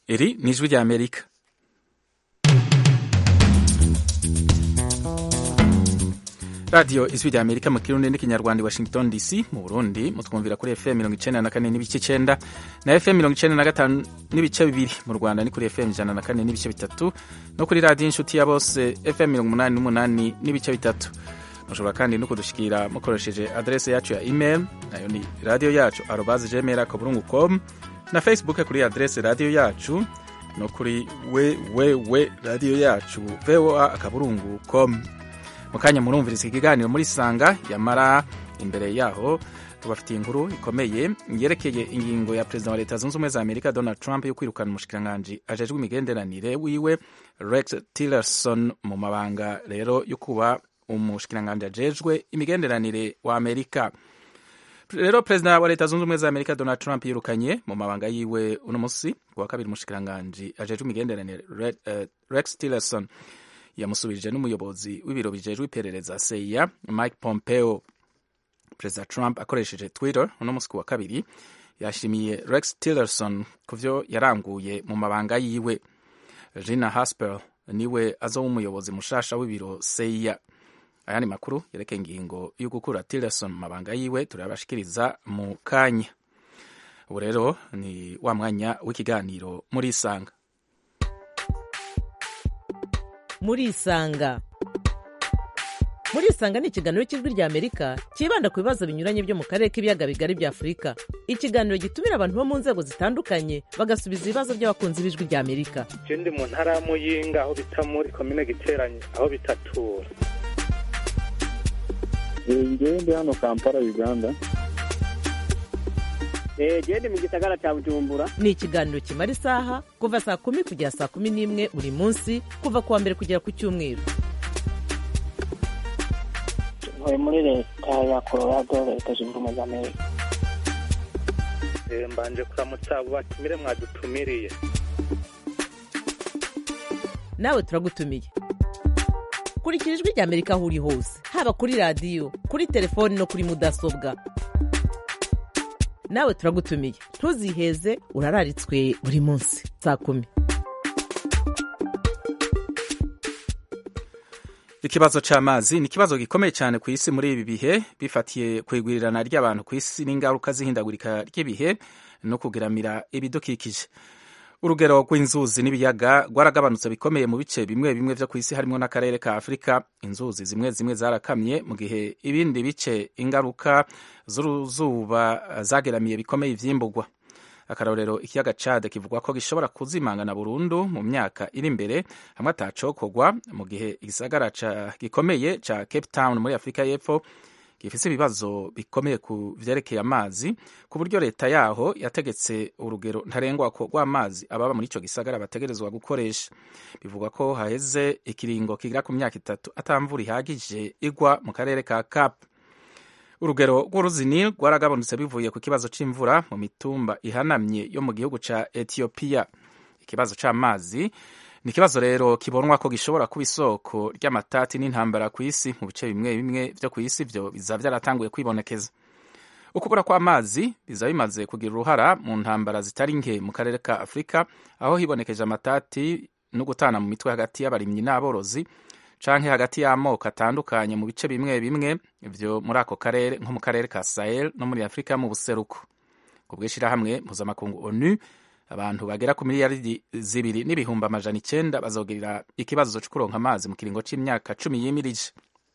Iri ni ijwi rya Amerika. radiyo ijwi rya amerika mu kirundi n'ikinyarwanda i washington dc mu burundi mutwumvira kuri fm mirongo icenda na kane n'ibice icenda na fm mirongo icenda na gatanu n'ibice bibiri mu rwanda ni kuri fm ijana na kane n'ibice bitatu no kuri radiyo inshuti ya bose fm mirongo umunani n'umunani n'ibice bitatu mushobora kandi no kudushikira mukoresheje adrese yacu ya email nayo ni radiyo yacu arobaze gmail akaburungu com na facebook kuri adrese radiyo yacu no kuri wewewe radiyo yacu voa akaburungu com mu kanya murumviriza ikiganiro muri sanga yamara imbere yaho tubafitiye inkuru ikomeye yerekeye ingingo ya perezida wa leta zunze ubumwe za amerika donald trump yo kwirukana umushikiranganji ajejwe imigenderanire wiwe rex tillerson mu mabanga rero yo kuba umushikiranganji ajejwe imigenderanire wa amerika rero perezida wa leta zunze ubumwe za amerika donald trump yirukanye mu mabanga yiwe uno musi kuwa kabiri umushikiranganji ajejwe imigenderanire rex tillerson yamusubirije n'umuyobozi w'ibiro bijejwe iperereza seya mike pompeo perezida trump akoresheje twitter uno musi wa kabiri yashimiye rex tillerson ku vyo yaranguye mu mabanga yiwe gina haspel niwe azoba umuyobozi mushasha w'ibiro seya ayandi makuru yerekeye ingingo yo gukura tillerson mu mabanga yiwe turayabashikiriza mu kanya ubu rero ni wa mwanya w'ikiganiro muri isanga murisanga murisanga ni ikiganiro cy'ijwi rya amerika cyibanda ku bibazo binyuranye byo mu karere k'ibiyaga bigari bya afurika ikiganiro gitumira abantu bo mu nzego zitandukanye bagasubiza ibibazo by'abakunzi b'ijwi rya amerika ndi mu ntara ya muyinga aho bita muri komine giteranye aho bitatura ngewe ndi hano kampala uganda gende mu gisagara cya bujumbura ni ikiganiro kimara isaha kuva saa kumi kugera saa kumi n'imwe buri munsi kuva ku wa mbere kugera ku cyumweru ntuye muri leta ya colorado leta zunze ubumwe za amerika mbanje kuramutsa abo batumire mwadutumiriye nawe turagutumiye kurikira ijwi rya amerika aho uri hose haba kuri radiyo kuri telefoni no kuri mudasobwa nawe turagutumiye ntuziheze urararitswe buri munsi saa kumi ikibazo c'amazi ni ikibazo gikomeye cyane ku isi muri ibi bihe bifatiye kwigwirirana ry'abantu ku isi n'ingaruka z'ihindagurika ry'ibihe no kugeramira ibidukikije urugero rw'inzuzi n'ibiyaga rwaragabanutse bikomeye mu bice bimwe bimwe vyo ku isi harimo n'akarere ka afurika inzuzi zimwe zimwe zarakamye mu gihe ibindi bice ingaruka z'uruzuba zageramiye bikomeye ivyimburwa akarorero ikiyaga cade kivugwa ko gishobora kuzimangana burundu mu myaka iri imbere hamwe atacokorwa mu gihe igisagara gikomeye ca cape town muri afurika y'epfo gifise ibibazo bikomeye ku vyerekeye amazi ku buryo leta yaho yategetse urugero ntarengwako rw'amazi ababa muri ico gisagara bategerezwa gukoresha bivugwa ko haheze ikiringo kigira ku myaka itatu atamvura ihagije igwa mu karere ka cap urugero rw'uruzini rwaragabanutse bivuye ku kibazo c'imvura mu mitumba ihanamye yo mu gihugu ca etiyopiya ikibazo c'amazi ni ikibazo rero kibonwa ko gishobora kuba isoko ry'amatati n'intambara ku isi mu bice bimwe bimwe vyo ku isi vyo biza vyaratanguye kwibonekeza ukubura kw'amazi biza bimaze kugira uruhara mu ntambara zitari nke mu karere ka afurika aho hibonekeje amatati no gutana mu mitwe hagati y'abarimyi n'aborozi canke hagati y'amoko atandukanye mu bice bimwe bimwe vyo muri ako karere nko mu karere ka sahel no muri afurika mu buseruko ku bw'ishirahamwe mpuzamakungu onu abantu bagera ku miliyaridi zibiri n'ibihumbi amajana icenda bazogirira ikibazo co kuronka amazi mu kiringo c'imyaka cumi yimirije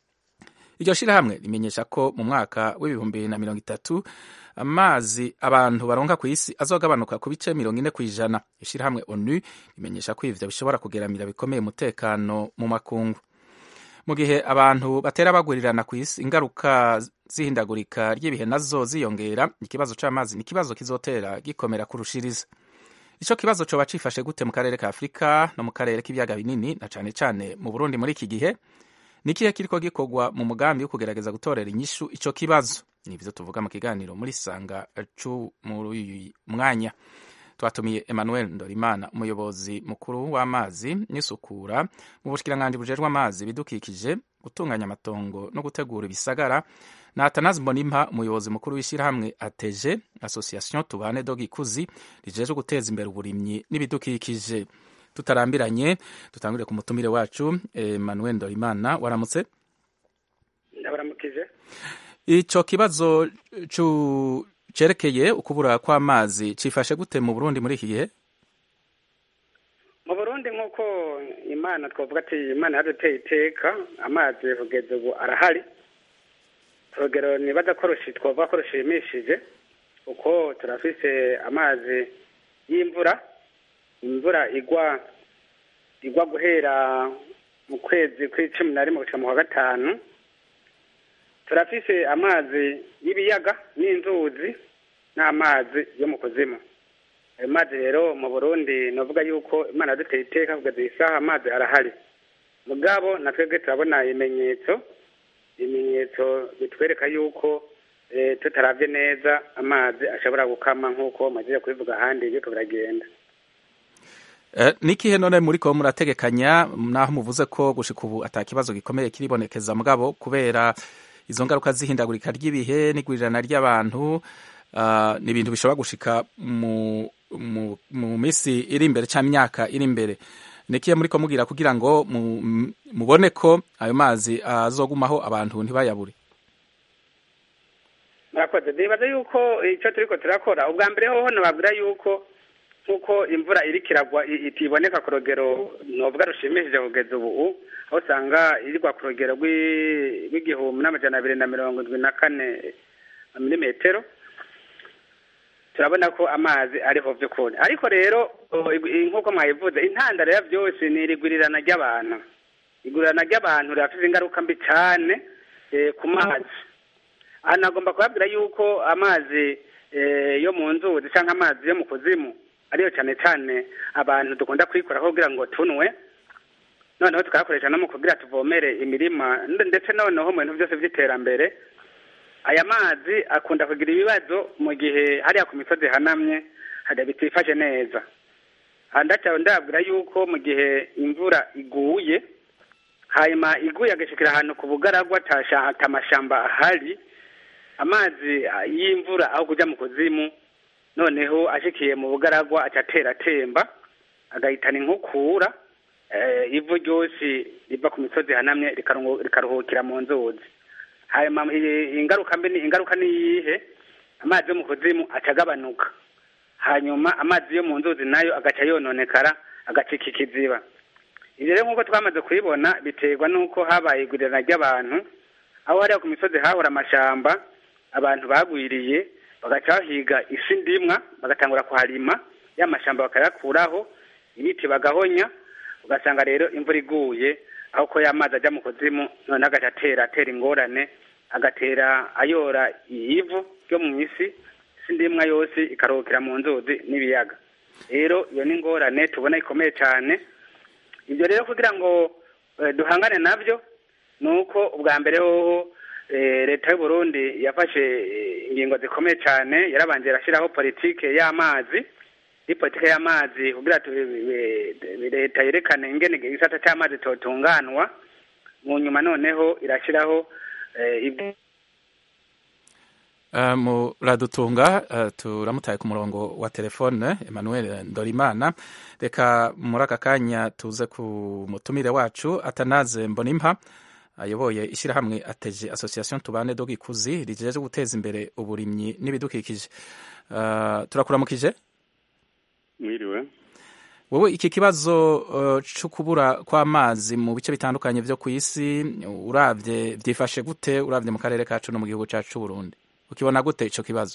iryo shirahamwe rimenyesha ko mu mwaka w'ibihumbi bibiri na mirongo itatu amazi abantu baronka ku isi azogabanuka ku bice mirongo ine kw'ijana ishirahamwe onu rimenyesha ko ivyo bishobora kugeramira bikomeye umutekano mu makungu mu gihe abantu batera bagurirana ku isi ingaruka z'ihindagurika ry'ibihe nazo ziyongera ikibazo c'amazi ni ikibazo kizotera gikomera kurushiriza ico kibazo coba cifashe gute mu karere ka afurika no mu karere k'ibiyaga binini na cane cane mu burundi muri iki gihe ni ikihe kiriko gikorwa mu mugambi wo kugerageza gutorera inyishu ico kibazo ni ivyo tuvuga mu kiganiro muri sanga cu muri uyu mwanya twatumiye emmanuel ndorimana umuyobozi mukuru w'amazi n'isukura mu bushikiranganji bujejwe amazi bidukikije gutunganya amatongo no gutegura ibisagara na atanazi mbonimpa umuyobozi mukuru w'ishyirahamwe ateje association tubane do gikuzi rijeje guteza imbere uburimyi n'ibidukikije tutarambiranye dutangurire ku mutumire wacu emmanuel ndorimana waramutse ndabaramukije ico kibazo cu cerekeye ukubura kw'amazi cifashe gute mu burundi muri iki gihe mu burundi nk'uko imana twavuga ati imana yaduteye iteka amazi kugeza ubu arahari urugero nibaza ko rushi twavuga ko rushimishije kuko turafise amazi y'imvura imvura igwa igwa guhera mu kwezi kw'icumi na rimwe gushika mu kwa gatanu turafise amazi y'ibiyaga n'inzuzi n'amazi yo mu kuzimu ayo mazi rero mu burundi navuga yuko imana yaduteye iteka kugeza iyi saha amazi arahari mugabo na twebwe turabona ibimenyetso ibimenyetso bitwereka yuko tutaravye neza amazi ashobora gukama nk'uko maze kubivuga ahandi biriko biragenda nikihe none muriko murategekanya naho muvuze ko gushika ubu ata kibazo gikomeye kiribonekeza mugabo kubera izo ngaruka z'ihindagurika ry'ibihe n'igwirirana ry'abantu ni ibintu bishobora gushika mu mu minsi iri imbere cyangwa imyaka iri imbere nikiye muri ko mugira kugira ngo mubone ko ayo mazi azogumaho abantu ntibayabure murakoze nibaza yuko icyo turiko turakora ubwa mbere hoho nababwira yuko nk'uko imvura iriko iragwa itiboneka ku rugero novuga rushimishije kugeza ubu aho usanga irigwa ku rugero rw'igihumbi n'amajana abiri na mirongo indwi na kane milimetero turabona ko amazi ariho by'ukuri ariko rero nk'uko mwayivuze intandaro ya byose ni irigurirana ry'abantu igurirana ry'abantu rirafite ingaruka mbi cyane ku mazi hano agomba kubabwira yuko amazi yo mu nzuzi cyangwa amazi yo mu kuzimu ariyo cyane cyane abantu dukunda kuyikoraho kugira ngo tunwe noneho tukayakoresha no mu kugira tuvomere imirima ndetse noneho mu bintu byose by'iterambere aya mazi akunda kugira ibibazo mu gihe hariya ku misozi hanamye bitifashe neza ndacyaba ndabwira yuko mu gihe imvura iguye hanyuma iguye agashikira ahantu ku bugaragwa atamashamba ahari amazi y'imvura aho kujya mu kuzimu noneho ashikiye mu bugaragwa atatera atemba agahitana inkukura ivu ryose riva ku misozi hanamye rikaruhukira mu nzuzi hanyuma ingaruka mbi ingaruka ni iyihe amazi yo mu kuzimu acagabanuka hanyuma amazi yo mu nzuzi nayo agaca yononekara agacika ikiziba ibyo rero nk'uko twamaze kubibona biterwa n'uko habaye igurirana ry'abantu aho hariya ku misozi hahora amashamba abantu bagwiriye bagaca bahiga isi ndimwa bagatangura kuharima ya mashamba bakayakuraho ibiti bagahonya ugasanga rero imvura iguye aho ko y'amazi ajya mu kuzimu noneho agaca atera atera ingorane agatera ayora ivu ryo mu isi isi ndimwa yose ikaruhukira mu nzuzi n'ibiyaga rero iyo ni ingorane tubona ikomeye cyane ibyo rero kugira ngo duhangane nabyo ni uko ubwa mbere hoho leta y'u Burundi yafashe ingingo zikomeye cyane yarabanje irashyiraho politike y'amazi iyi politike y'amazi kugira leta yerekane ingene igisata cy'amazi totunganwa mu nyuma noneho irashyiraho muradutunga turamutaye ku murongo wa telefone emmanuel ndorimana reka muri aka kanya tuze ku mutumire wacu atanaze mbonimpa ayoboye ishyirahamwe ateje association tubane do gikuzi rijeje guteza imbere uburimyi n'ibidukikije turakuramukije mwiriwe wowe iki kibazo uh, cyo kubura kw'amazi mu bice bitandukanye byo ku isi uravye vyifashe gute uravye mu karere kacu no mu gihugu cacu Burundi ukibona gute ico kibazo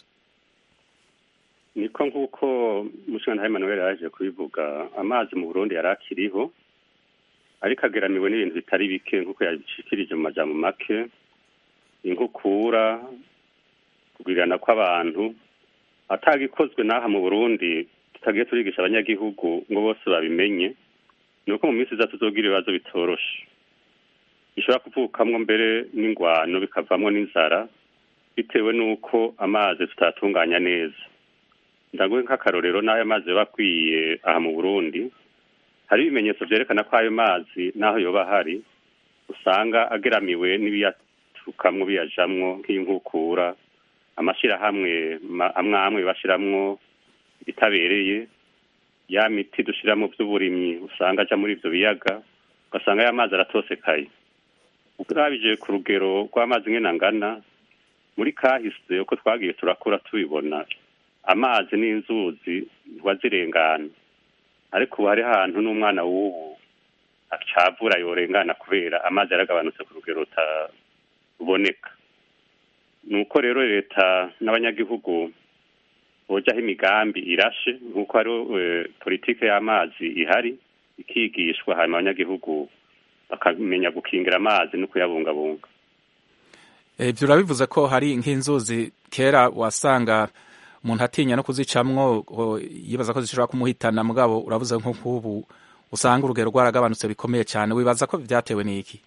niko nk'uko mushinga Emmanuel yaje kubivuga amazi mu Burundi yari akiriho ariko ageramiwe n'ibintu bitari bike nk'uko yabishikirije mu majambo make inkukura kugwirirana kw'abantu atagikozwe n'aha mu Burundi tutagiye turigisha abanyagihugu ngo bose babimenye ni uko mu minsi iza tuzogira ibibazo bitoroshe bishobora kuvukamwo mbere n'ingwano bikavamwo n'inzara bitewe n'uko amazi tutatunganya neza ndaguhe nk'akarorero n'ayo mazi yoba akwiye aha mu burundi hari ibimenyetso vyerekana ko ayo mazi n'aho yoba ahari usanga ageramiwe bisukamwo biyajamwo nk'inkukura amashyirahamwe ma- amwe amwe bashiramwo ibitabereye ya miti dushira mu by'uburimyi usanga aja muri ivyo biyaga ugasanga ya mazi aratosekaye urabije ku rugero rw'amazi ngena angana muri kahise uko twagiye turakura tubibona amazi n'inzuzi ntiwazirengana ariko ubu hari ahantu n'umwana w'ubu acavura yorengana kubera amazi yaragabanutse ku rugero rutaboneka ni uko rero leta n'abanyagihugu bojaho imigambi irashe nk'uko hari eh, politike y'amazi ihari ikigishwa hanyuma abanyagihugu bakamenya gukingira amazi no kuyabungabunga ibyo urabivuze ko hari nk'inzuzi kera wasanga umuntu atinya no kuzicamwo ngo yibaza ko zishobora kumuhitana mugabo uravuze nko nk'ubu usanga urugero rwaragabanutse bikomeye cyane wibaza ko byatewe n'iki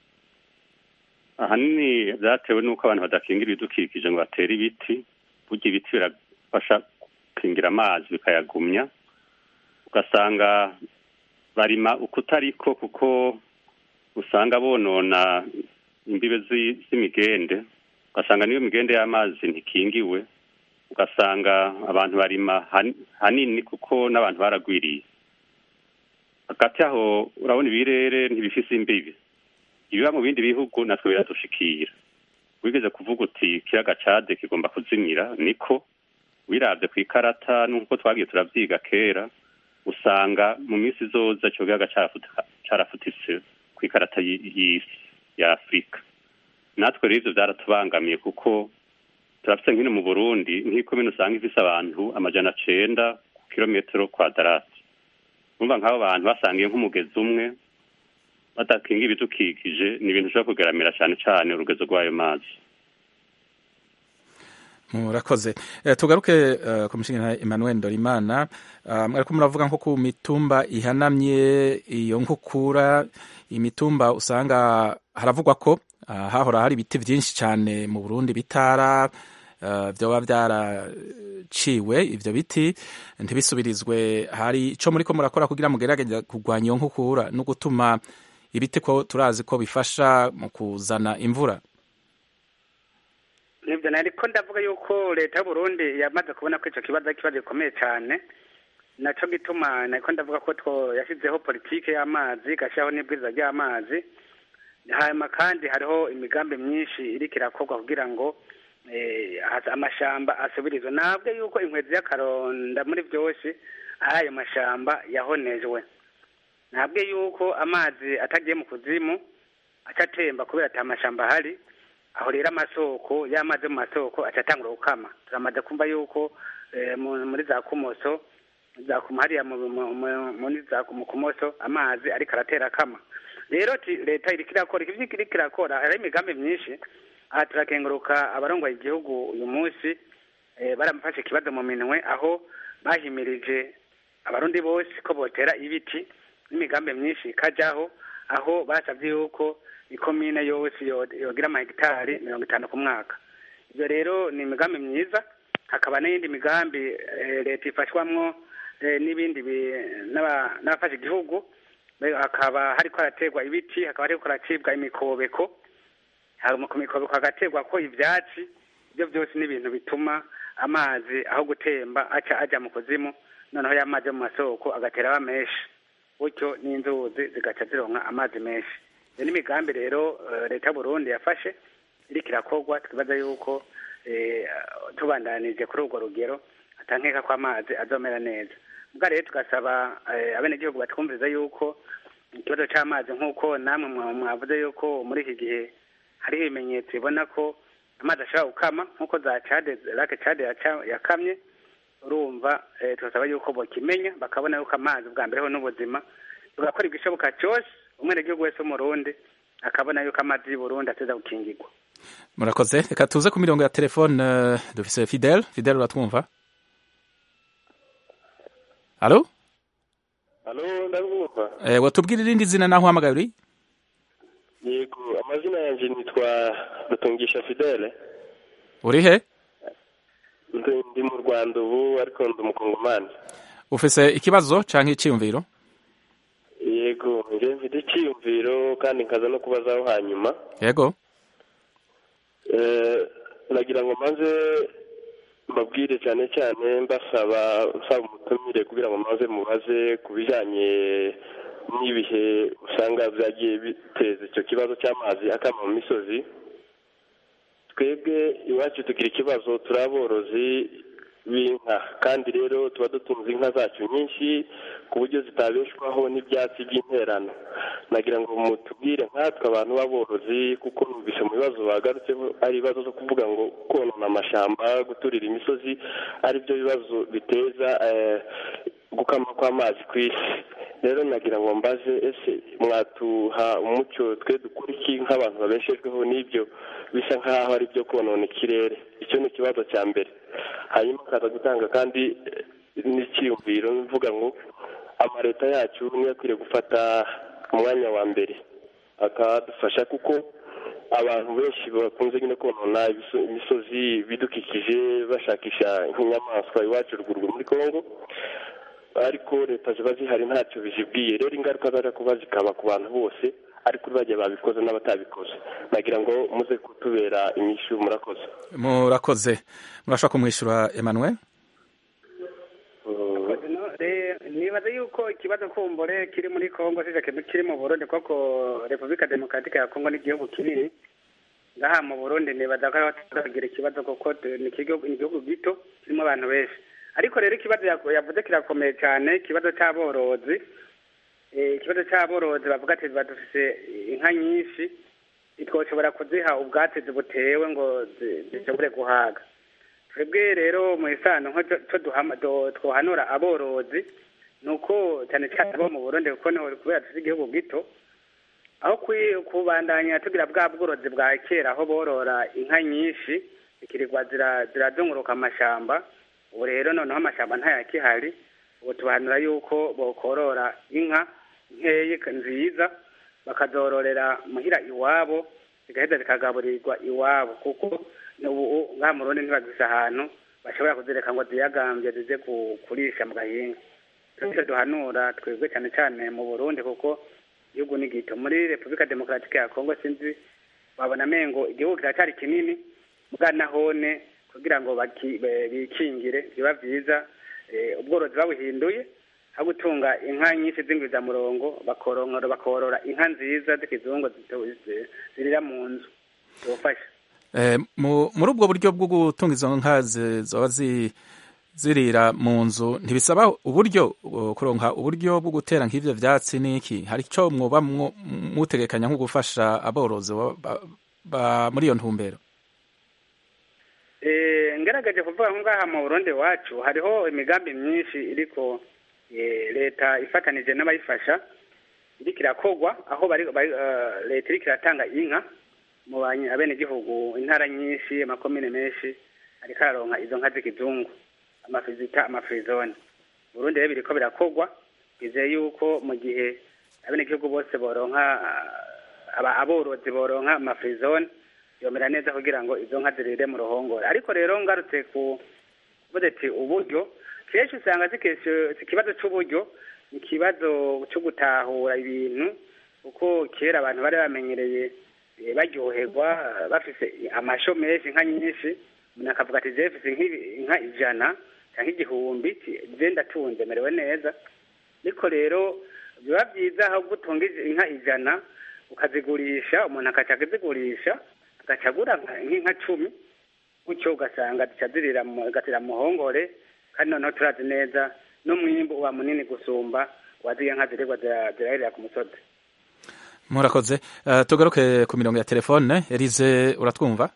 ahanini byatewe n'uko abantu badakingira ibidukikije ngo batere ibiti burya ibiti birafasha gukingira amazi bikayagumya ugasanga barima ukutariko kuko usanga bonona imbibe zi- z'imigende ugasanga niyo migende y'amazi ntikingiwe ugasanga abantu barima han- hanini kuko n'abantu baragwiriye hagati aho urabona ibirere ntibifise imbibi ibiba mu bindi bihugu natwe biradushikira wigeze kuvuga uti ikiyaga cade kigomba kuzimira niko wiravye ku ikarata n'uko twagiye turavyiga kera usanga mu minsi izoza ico kiyaga carafuta- carafutitse ku ikarata y- y'isi ya afurika natwe rero ivyo vyaratubangamiye kuko turafise nkino mu burundi nk'ikomine usanga ifise abantu amajana cenda ku kilometero kwadarati urumva nk'abo bantu basangiye nk'umugezi umwe badakinga ibidukikije ni ibintu ushobora kugeramira cyane cyane urugezo rw'ayo mazi murakoze Eh, tugaruke eh, ku mushinga Emmanuel Ndorimana Ah, mwariko muravuga nko ku mitumba ihanamye iyo nkukura imitumba usanga haravugwa ko ah, hahora hari ibiti byinshi cyane mu Burundi bitara ah, vyoba byaraciwe ivyo biti ntibisubirizwe hari ico muriko murakora kugira mugerageza kurwanya iyo nkukura no gutuma ibiti ko turazi ko bifasha mu kuzana imvura nibyo nariko ndavuga yuko leta y'uburundi yamaze kubona ko ico kibazo ari ikibazo gikomeye cyane naco gituma nariko ndavuga ko two yashyizeho politike y'amazi igashyiraho n'ibwiriza ry'amazi hanyuma kandi hariho imigambi myinshi iriko irakorwa kugira ngo eh, hasa- amashamba asubirizwe ntabwo yuko inkwezi y'akaronda muri byose ari ayo mashamba yahonejwe ntabwo yuko amazi atagiye mu kuzimu aca atemba kubera ata mashamba ahari aho rero amasoko y'amazi yo mu masoko aca atangura gukama turamaze kumva yuko eh, mu- muri za kumoso za kumo hariya mu- mu- mu- muri za ku- mu kumoso amazi ariko aratera akama rero ti- leta iriko irakora ivyo iriko irakora hariho imigambi myinshi aha turakenguruka abarongoye igihugu uyu munsi eh, baramufashe ikibazo mu minwe aho bahimirije abarundi bose ko botera ibiti n'imigambi myinshi ikajaho aho basabye yuko ikomine yose yo- yogira amahegitari mirongo itanu ku mwaka ibyo rero ni imigambi myiza hakaba n'iyindi migambi eh, leta ifashwamwo eh, n'ibindi bi- n'aba- n'abafasha igihugu Be- hakaba hariko haraterwa ibiti hakaba hariko haracibwa imikobeko hama ku mikobeko hagaterwa ko ivyatsi ibyo byose ni ibintu bituma amazi aho gutemba aca aja mu kuzimu noneho ya mazi yo mu masoko agatera aba menshi gutyo n'inzuzi zigaca zironka amazi menshi iyo ni imigambi rero eh, leta y'uburundi yafashe iriko irakorwa twibaza yuko eh, tubandanije kuri urwo rugero atankeka ko amazi azomera neza mbwa rero tugasaba eh, abenegihugu batwumviriza yuko ikibazo c'amazi nk'uko namwe mwa- mwavuze yuko muri iki gihe hariho ibimenyetso bibona ko amazi ashobora gukama nk'uko za cade lake cade yaca- yakamye urumva eh, turasaba yuko bokimenya bakabona yuko amazi bwa mbere ho n'ubuzima tugakora igishoboka cyose umwenegihugu wese w'umurundi akabona yuko amazi y'u Burundi ateza gukingirwa murakoze reka tuze ku mirongo ya telefone eh, dufise fidel fidel uratwumva alo Halo, ndabumva. eh, watubwira irindi zina naho uhamagaye uri Yego, amazina yanje nitwa Rutungisha Fidele. uri he Ndi ndi mu Rwanda ubu ariko ndi umukongomani. ufise ikibazo canke iciyumviro Yego, nje mfite icyiyumviro kandi nkaza no kubazaho hanyuma. yego nagira ngo maze mbabwire cyane cyane mbasaba nsaba umutumire kugira ngo maze mubaze ku bijyanye n'ibihe usanga byagiye biteza icyo kibazo cy'amazi akama mu misozi twebwe iwacu tugira ikibazo turi aborozi b'inka kandi rero tuba dutunze inka zacu nyinshi ku buryo zitabeshwaho n'ibyatsi by'interano nagira ngo mutubwire nkatwe abantu b'aborozi kuko numvise mu bibazo bagarutseho ari ibibazo zo kuvuga ngo konona amashyamba guturira imisozi ari byo bibazo biteza gukama kw'amazi ku isi rero nagira ngo mbaze ese mwatuha umucyo twe dukora iki nk'abantu babeshejweho n'ibyo bisa nk'aho ari byo konona ikirere icyo ni ikibazo cya mbere hanyuma akaza gutanga kandi n'icyiyumviro mvuga ngo amaleta yacu niyo akwiriye gufata umwanya wa mbere akadufasha kuko abantu benshi bakunze nyine konona imisozi bidukikije bashakisha nk'inyamaswa iwacu ruguru muri congo ariko leta ziba zihari ntacyo bizibwiye rero ingaruka zaje kuba zikaba ku bantu bose ariko bagiye babikoze n'abatabikoze nagira ngo muze kutubera inyishu murakoze murakoze murashobora kumwishyura emmanuel nibaza yuko ikibazo kumbure kiri muri congo kiri mu burundi koko repubulika demokaratike ya congo n'igihugu kinini ngaha mu burundi nibaza ko batagira ikibazo kuko ni igihugu gito kirimo abantu benshi ariko rero ikibazo yavuze kirakomeye cyane ikibazo cy'aborozi ikibazo cy'aborozi bavuga ati badufise inka nyinshi ntitwoshobora kuziha ubwatsi butewe ngo zishobore guhaga twebwe rero mu isano nko twohanura aborozi ni uko cyane cyane abo mu burundi kuko niho kubera dufite igihugu gito aho kubandanya tugira bwa bworozi bwa kera aho borora inka nyinshi zikirirwa zirazunguruka amashyamba ubu rero noneho amashyamba ntayakihari ubu tubahanura yuko bokorora inka nkeya nziza bakazororera muhira iwabo zigaheza zikagaburirwa iwabo kuko ubu ngaha mu rundi ntibagise ahantu bashobora kuzireka ngo ziyagambye zize kurisha mu gahinga icyo duhanura twebwe cyane cyane mu burundi kuko igihugu ni gito muri repubulika demokaratike ya kongo sinzi babona amengo igihugu kiracyari kinini bwa nahone kugira ngo bikingire biba byiza ubworozi babuhinduye aho gutunga inka nyinshi z'ingwizamurongo bakorora inka nziza z'ikizungu zirira mu nzu zibafasha muri ubwo buryo bwo gutunga izo nka zaba zirira mu nzu ntibisaba uburyo kuronka uburyo bwo gutera nk'ibyo byatsi n'iki hari icyo mwoba mutegekanya nko gufasha aborozi muri iyo ntumbero ngaragaje kuvuga ngo ngaha mu burundi wacu hariho imigambi myinshi iriko leta ifatanije n'abayifasha iriko irakogwa aho leta iriko iratanga inka mu abenegihugu intara nyinshi amakomine menshi ariko araronka izo nka z'ikizungu amafizita amafirizone burundi rero biriko birakogwa bizeye yuko mu gihe abenegihugu bose boronka aborozi boronka amafirizone yomera neza kugira ngo izo nka zirire mu ruhongore ariko rero ngarutse ku vuze ati uburyo kenshi usanga si ikibazo cy'uburyo ni ikibazo cyo gutahura ibintu kuko kera abantu bari bamenyereye baryoherwa bafise amasho menshi inka nyinshi umuntu akavuga ati zefise inka ijana cyangwa igihumbi je ndatunze merewe neza ariko rero biba byiza aho gutunga inka ijana ukazigurisha umuntu akaca akazigurisha agaca agura nk'inka cumi gutyo ugasanga zica zirira zigatira mu muhongore kandi noneho turazi neza n'umwimbu uba munini gusumba waziye nka zirirwa zirahirira ku musozi murakoze tugaruke ku mirongo ya telefone elize uratwumva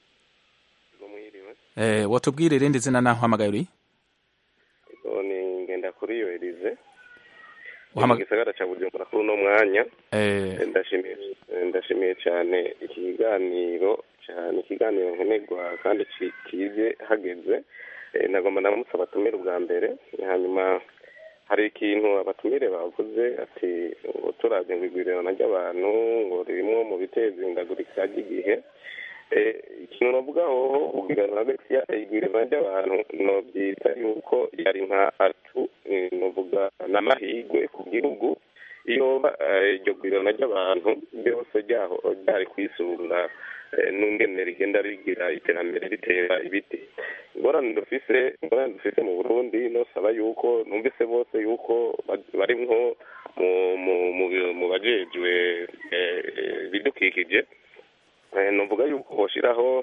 watubwira irindi zina naho uhamagaye uri ni ngenda kuri iyo elize mu gisagara cya bujumbura kuri uno mwanya ndashimiye cyane iki kiganiro cyane ikiganiro nkenerwa kandi kize hageze nagomba ndamutse abatumire ubwa mbere hanyuma hari ikintu abatumire bavuze ati ngo turabye ngo igwirirana ry'abantu ngo ririmo mu biteza ihindagurika ry'igihe ikintu navugaho igwirirana ry'abantu nobyita yuko yari nka atu nuvuga n'amahirwe ku gihugu iyo iryo gwirirana ry'abantu ryose ryari kwisunga eh, n'ingene rigenda rigira iterambere ritera ibiti ingorane dufise ingorane dufise mu burundi nosaba yuko numvise bose yuko ba- bari nko mu mu- mu- mu bajejwe eh, eh, ibidukikije Eh, nuvuga yuko boshiraho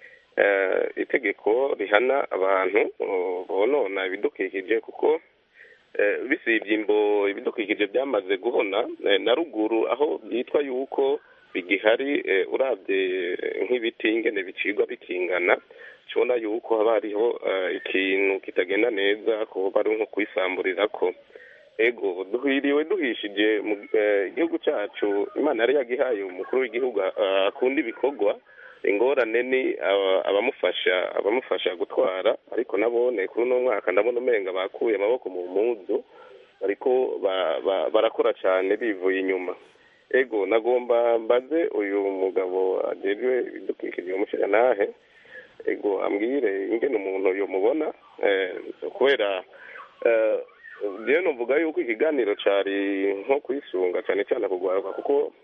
eh, itegeko rihana abantu oh, bonona ibidukikije kuko eh, bisibye imbo ibidukikije byamaze guhona eh, na ruguru aho byitwa yuko bigihari eh, urabye nk'ibiti ingene bicirwa bikingana tubona yuko haba hariho eh, ikintu kitagenda neza kuba ari nko kwisamburirako ego duhiriwe duhishije mu eh, igihugu cyacu imana yari yagihaye umukuru w'igihugu ah, akunda ibikorwa ingorane ni aba- abamufasha abamufasha gutwara ariko nabone kuri uno mwaka ndabona umenga bakuye amaboko mu mpuzu bariko ba- ba- barakora cyane bivuye inyuma ego nagomba mbaze uyu mugabo ajejwe ibidukikije umushyiranahe ego ambwire ingene umuntu yomubona eh, kubera eh, rero nuvuga yuko ikiganiro cari nko kwisunga cyane cyane kugwaruka kuko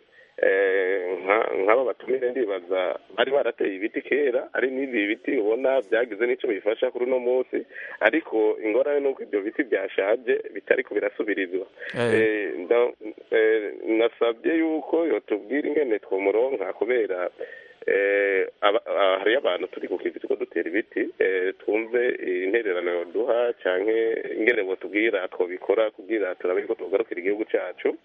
eh, nka- nk'aba batumire ndibaza bari barateye ibiti kera ari n'ibi biti ubona byagize n'icyo bifasha kuri uno munsi ariko ingorane ni uko ibyo biti byashaje bitariko birasubirizwa Eh. Eh, nda- eh, nasabye yuko yotubwira ingene twomuronka kubera eh, aba- ah, hariyo abantu turi ku kivi turiko dutera ibiti eh, twumve intererano yoduha canke ingene botubwira twobikora kugira turabe ko tugarukira igihugu cacu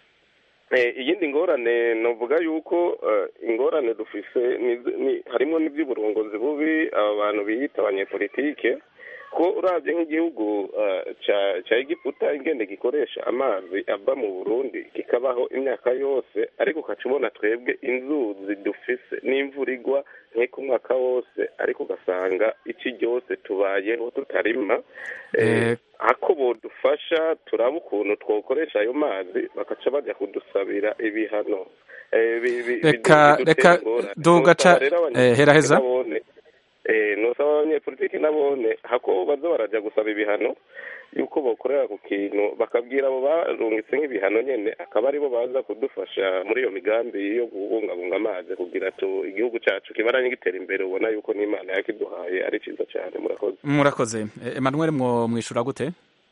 Eh, iyindi ngorane novuga yuko eh, ingorane dufise ni- ni- harimo n'ivy'uburongozi bubi aba bantu biyita abanyepolitike ko uravye nk'igihugu eh, ca ca egiputa ingene gikoresha amazi ava mu burundi kikabaho imyaka yose ariko ukaca ubona twebwe inzuzi dufise n'imvura igwa nk'iko umwaka wose ariko ugasanga iki ryose tubayeho tutarima Eh, ako bodufasha turaba ukuntu twokoresha ayo mazi bakaca bajya kudusabira ibihano Eh, bi- bi- Reka- bidu- reka bidutera ingorane. dugaca- Nosaba rero abanyepolitiki eh, heraheza. nabone, eh, nosaba abanyepolitiki nabone hako baza baraja gusaba ibihano yuko bokorera ku kintu bakabwira abo barungitse nk'ibihano nyene akaba aribo baza kudufasha muri iyo migambi yo kubungabunga amazi kugira tu igihugu cacu kibaranye gitera imbere ubona yuko n'imana yakiduhaye ari ciza cane murakoze murakoze Eh, emmanuel mwo mwishura gute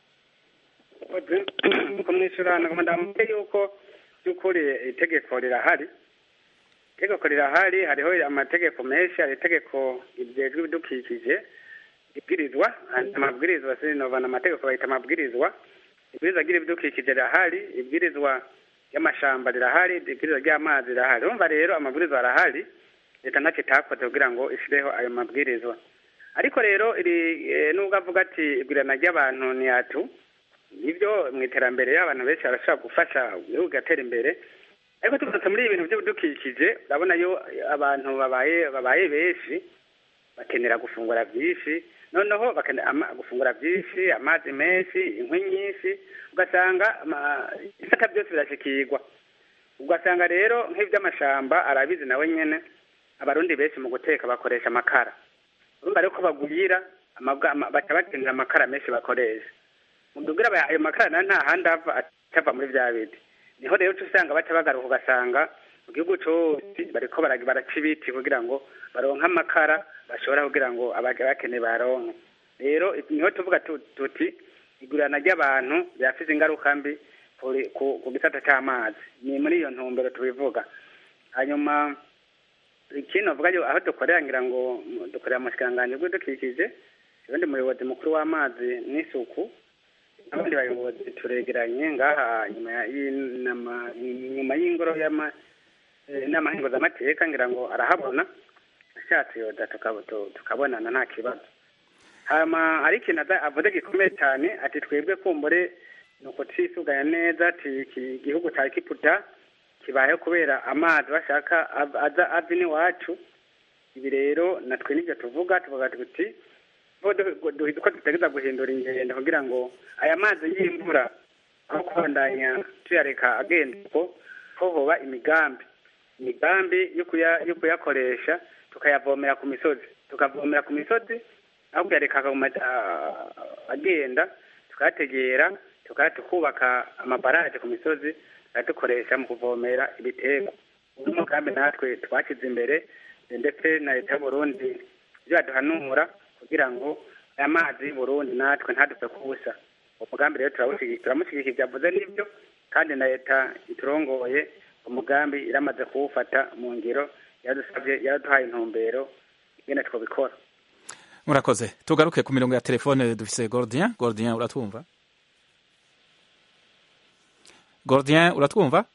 kumwishyurana ndamubwira yuko by'ukuri itegeko rirahari itegeko rirahari hariho amategeko menshi hari itegeko rijejwe ibidukikije ibwirizwa amabwirizwa sinovana amategeko bayita amabwirizwa ibwirizwa ry'ibidukikije rirahari ibwirizwa ry'amashamba rirahari ibwirizwa ry'amazi rirahari urumva rero amabwirizwa arahari leta ntacyo itakoze kugira ngo ishyireho ayo mabwirizwa ariko rero iri eh, nubwo avuga ati igurana ry'abantu ntiyatu nibyo mu iterambere y'abantu benshi barashobora gufasha igihugu kigatera imbere ariko tugarutse muri ibi bintu by'ibidukikije urabona yo abantu babaye babaye benshi bakenera gufungura byinshi noneho bakenera ama- gufungura byinshi amazi menshi inkwi nyinshi ugasanga ama- ibisata byose birashikirwa ugasanga rero nk'iby'amashamba arabizi nawe nyene abarundi benshi mu guteka bakoresha amakara urumva rero ko bagwira amabwa- ama- baca bakenera amakara menshi bakoresha mudubwira aba- ayo makara nayo nta handi ava atava muri bya biti niho rero uca usanga baca bagaruka ugasanga mu gihugu cose bariko bara- baraca ibiti kugira ngo baronke amakara bashobora kugira ngo abaje bakeneye baronke rero niho tuvuga tu- tuti igurana ry'abantu ryafise ingaruka mbi kuri- ku ku gisata c'amazi ni muri iyo ntumbero tubivuga hanyuma ikindi novuga yo aho dukorera ngira ngo mu- dukorera mu bushikiranganji bw'ibidukikije ubundi muyobozi mukuru w'amazi n'isuku n'abandi bayobozi turegeranye ngaha nyuma ya- y'inama nyuma y'ingoro y'ama eh, inama nkenguzamateka ngira ngo arahabona ashatse yoda tukabo- tu- tukabonana nta kibazo hama ari ikintu aza- avuze gikomeye cyane ati twebwe kumbure ni uko twisuganya neza ati iki gihugu cya kiputa kibayeho kubera amazi bashaka av- aza ava iwacu ibi rero natwe nibyo tuvuga tuvuga tuti ko du- du- ko dutegereza guhindura ingendo kugira ngo aya mazi y'imvura aho kubandanya tuyareka agenda uko ko hoba imigambi imigambi yo kuya- yo kuyakoresha tukayavomera ku misozi tukavomera ku misozi aho kuyareka akaguma ah, agenda tukayategera tukaya tukubaka amabaraje ku misozi tukaya dukoresha mu kuvomera ibiterwa uyu mugambi natwe twashyize imbere ndetse na leta y'uburundi ibyo baduhanura kugira ngo aya mazi y'uburundi natwe ntadupfe kubusa umugambi rero turawushyigikiye turamushyigikira byavuze n'ibyo kandi na leta iturongoye umugambi iramaze kuwufata mu ngiro yaradusabye yaraduhaye intumbero ingene twabikora murakoze tugaruke ku mirongo ya telefone dufise gordien gordien uratwumva gordien uratwumva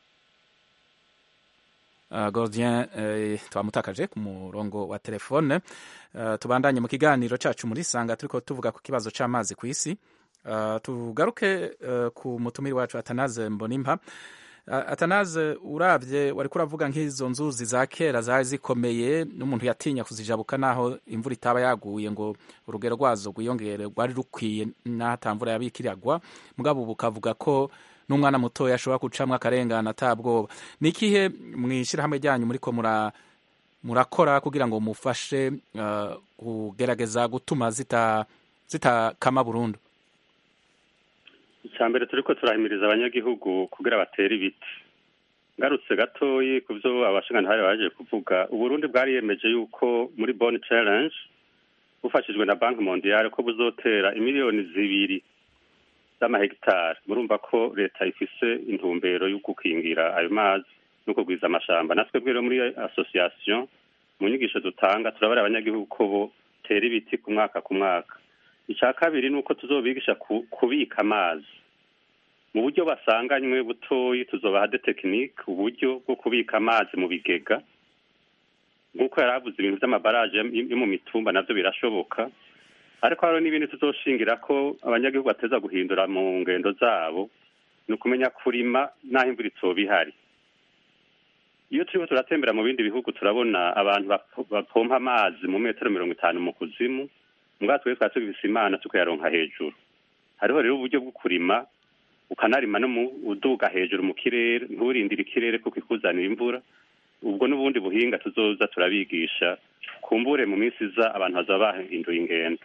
Uh, gordien eh, twamutakaje ku murongo wa telefone uh, tubandanye mu kiganiro cacu muri sanga turiko tuvuga ku kibazo c'amazi ku isi uh, tugaruke uh, ku mutumiri wacu atanaze mbonimpa uh, atanaze uravye wariko uravuga nk'izo nzuzi za kera zari zikomeye n'umuntu yatinya kuzijabuka naho imvura itaba yaguye ngo urugero rwazo rwiyongere rwari rukwiye naho ata mvura yabikiragwa mugabo ubu ukavuga ko n'umwana mutoya ashobora gucamwo akarengana atabwoba ni ikihe mw'ishyirahamwe ryanyu muriko mura murakora kugira ngo mufashe uh, kugerageza gutuma zita zitakama burundu icya mbere turiko turahimiriza abanyagihugu kugira batere ibiti ngarutse gatoyi ku byo abashingantahe baje kuvuga uburundi bwariyemeje yuko muri bone challenge bufashijwe na banki mondiale ko buzotera imiliyoni zibiri z'amahegitari murumva ko leta ifise intumbero yo gukingira ayo mazi no kugwiza amashamba natwe rero muri association mu nyigisho dutanga turabara abanyagihugu ko botera ibiti ku mwaka ku mwaka icya kabiri ni uko tuzobigisha kubika amazi mu buryo basanganywe butoyi tuzobaha de tekinike uburyo bwo kubika amazi mu bigega nk'uko yari avuze ibintu by'amabaraje yo mu mitumba nabyo birashoboka ariko hariho n'ibindi tuzoshingira ko abanyagihugu bateza guhindura mu ngendo zabo ni ukumenya kurima n'aho imvura itoba ihari iyo turiko turatembera mu bindi bihugu turabona abantu bapompa amazi mu metero mirongo itanu mu kuzimu mbwa twebwe twari tugifise imana tukayaronka hejuru hariho rero uburyo bwo kurima ukanarima no mu uduga hejuru mu kirere nturindire ikirere kuko ikuzanira imvura ubwo n'ubundi buhinga tuzoza turabigisha kumbure mu minsi iza abantu bazaba bahinduye ingendo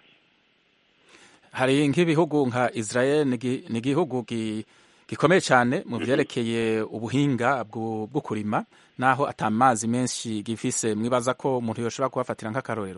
hari nk'ibihugu nka israel ni igihugu gikomeye cyane mu byerekeye ubuhinga bwo kurima naho atamazi menshi gifise mwibaza ko umuntu yoshobora kubafatira nk'akarorero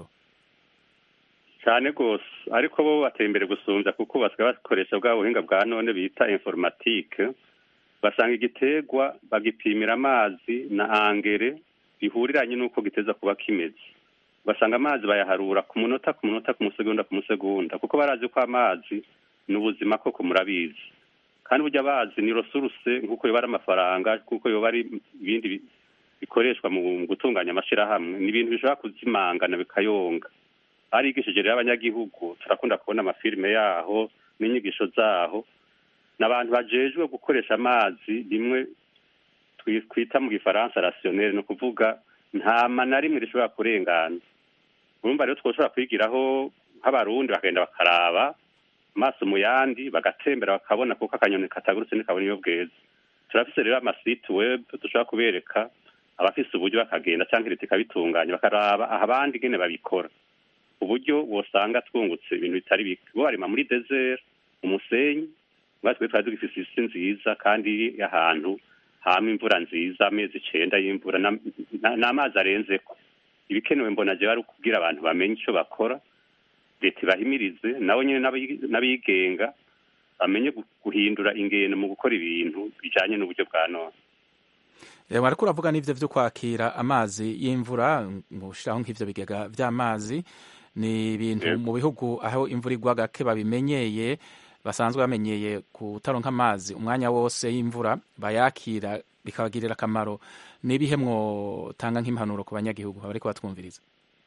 cyane rwose ariko bo bateye imbere gusumbya kuko basigaye bakoresha bwa buhinga bwa none bita informatike basanga igiterwa bagipimira amazi na angere bihuriranye n'uko giteza kuba kimeze ugasanga amazi bayaharura ku munota ku munota ku musegonda ku musegonda kuko barazi ko amazi ni ubuzima koko murabizi kandi burya bazi ni resuruse nk'uko yoba ari amafaranga kuko yoba ari ibindi bikoreshwa mu gutunganya amashyirahamwe ni ibintu bishobora kuzimangana bikayonga barigishije rero abanyagihugu turakunda kubona amafilime yaho n'inyigisho zaho ni abantu bajejwe gukoresha amazi rimwe twita mu gifaransa rasiyoneri ni ukuvuga nta na rimwe rishobora kurengana urumva rero twoshobora kwigiraho nk'abarundi bakagenda bakaraba amaso mu yandi bagatembera bakabona kuko akanyoni katagurutse ntikabona iyo bweze turafise rero amasite web dushobora kubereka abafise uburyo bakagenda cyangwa leta ikabitunganya bakaraba aha abandi ingene babikora uburyo wosanga twungutse ibintu bitari bike bo barima muri desert umusenyi twe twari dufise isi nziza kandi iri ahantu hama imvura nziza amezi icenda y'imvura n'amazi arenzeko ibikenewe mbona jewe ari ukubwira abantu bamenye ico bakora leta ibahimirize nabo nyene n'abigenga bamenye guhindura ingendo mu gukora ibintu bijanye n'uburyo bwa none wariko uravuga n'ivyo vyo kwakira amazi y'imvura gushiraho nk'ivyo bigega vy'amazi ni ibintu mu bihugu aho imvura igwa gake babimenyeye basanzwe bamenyeye kutaronka amazi umwanya wose y'imvura bayakira bikabagirira akamaro n'ibihe mwotanga nk'impanuro ku banyagihugu bariko batwumviriza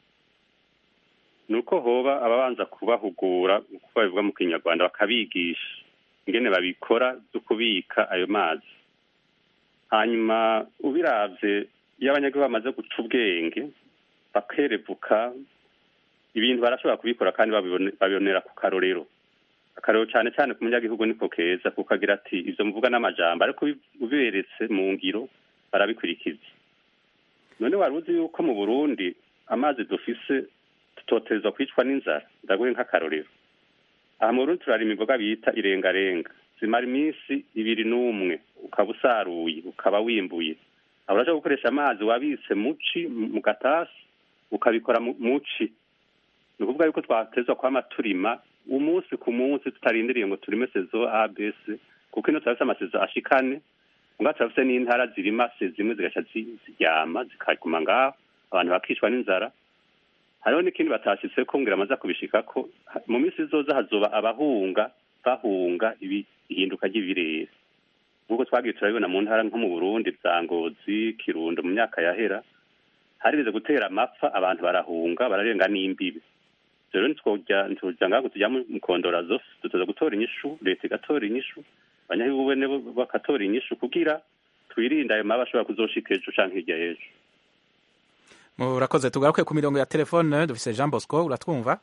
ni uko hoba ababanza kubahugura uko babivuga mu kinyarwanda bakabigisha ingene babikora byo kubika ayo mazi hanyuma ubiravye iyo abanyagihugu bamaze guca ubwenge bakerevuka ibintu barashobora kubikora kandi babibonera ku karorero akarero cyane cyane ku munyagihugu niko keza kuko agira ati ivyo muvuga n'amajambo ariko ubiberetse mu ngiro barabikurikiza none wari uzi yuko mu burundi amazi dufise tutotezwa kwicwa n'inzara ndaguhe nk'akarorero aha mu burundi turarima imboga bita irengarenga zimara iminsi ibiri n'umwe ukaba usaruye ukaba wimbuye aho uraja gukoresha amazi wabitse muci mu gatasi ukabikora mu muci ni ukuvuga yuko twatezwa kwama turima umunsi ku munsi tutarindiriye ngo turime sezo abc kuko ino turafise amasezo ashikane nga turafise n'intara zirima se zimwe zigaca zi- ziryama zikaguma ngaho abantu bakicwa n'inzara hariho n'ikindi batashitse ko ngira amaze kubishikako ha- mu minsi izoza hazoba abahunga bahunga ibi- ihinduka ry'ibirere nk'uko twagiye turabibona mu ntara nko mu burundi za ngozi kirundo mu myaka yahera harigeze gutera amapfa abantu barahunga bararenga n'imbibi rero ntitwojya ntitujya ngaho tujya mu kondora zose duteza gutora inyishu leta igatora inyishu abanyagihugu bene bo bagatora inyishu kugira twirinde ayo mabi ashobora kuzoshika ejo canke hirya y'ejo murakoze tugaruke ku mirongo ya telefone dufise jean bosco uratwumva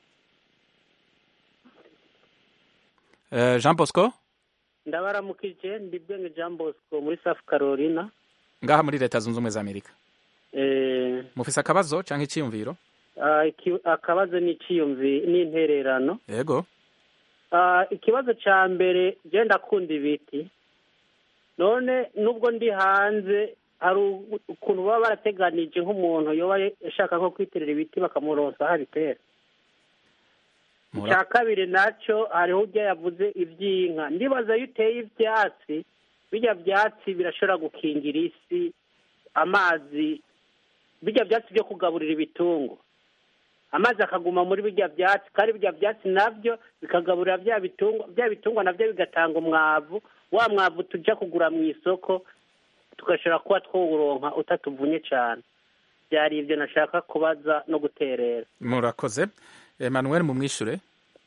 Eh, jean bosco ndabaramukije ndi bwenge jean bosco muri south carolina ngaha muri leta zunze ubumwe za amerika Eh, mufise akabazo canke iciyumviro ah, iki- akabazo n'iciyumvi n'intererano yego Ah, ikibazo ca mbere je ndakunda ibiti none nubwo ndi hanze hari u- ukuntu baba barateganije nk'umuntu yoba ashaka nko kwiterera ibiti bakamuronsa aho abitera Mura- icya kabiri nacyo hariho ujya yavuze iby'inka ndibaza iyo uteye ibyatsi bijya byatsi birashobora gukingira isi amazi bijya byatsi byo kugaburira ibitungo amazi akaguma muri bijya byatsi kandi bijya byatsi nabyo bikagaburira bya bitungwa bya bitungwa nabyo bigatanga umwavu wa mwavu tujya kugura mu isoko tugashobora kuba twawuronka utatuvunye cyane byari ibyo nashaka kubaza no guterera murakoze emmanuel mumwishure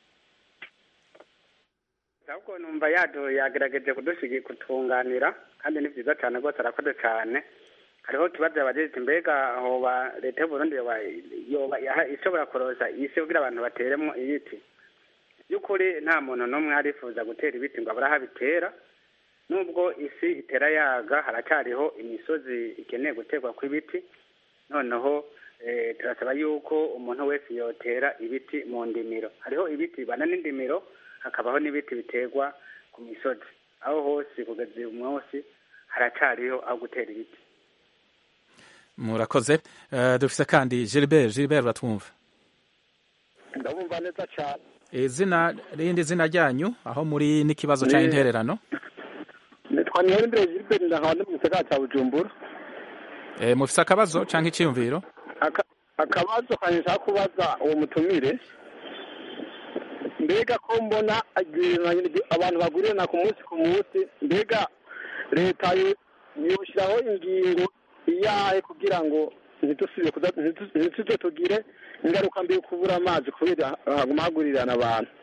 ahubwo numva yado yagerageje kudushigi kutunganira kandi ni byiza cyane rwose arakoze cyane hariho ikibazo yabageze mbega hoba leta y'uburundi yoba yoba yaha- ishobora kuroza isi kugira abantu bateremo ibiti by'ukuri nta muntu n'umwe arifuza gutera ibiti ngo abure aho abitera nubwo isi itera yaga haracyariho imisozi ikeneye guterwa kw'ibiti noneho eh, turasaba yuko umuntu wese yotera ibiti mu ndimiro hariho ibiti bibana n'indimiro hakabaho n'ibiti biterwa ku misozi aho hose kugeza uyu munsi haracyariho aho gutera ibiti murakoze Eh, dufise kandi gilbert gilbert uratwumva ndabumva neza cyane izina rindi zina ryanyu aho muri n'ikibazo canke Ni- intererano nitwa niyombere gilbert ndahandi mu gisagara cya bujumbura Eh, mufise akabazo canke iciyumviro Aka- akabazo kanje nshaka kubaza uwo mutumire mbega ko mbona agirana- abantu bagurirana ku munsi ku munsi mbega leta yo- yoshyiraho ingingo iyahe kugira ngo ntidusubire kuza- ntitu- ntituze tugire ingaruka mbi yo kubura amazi kubera haguma hagurirana abantu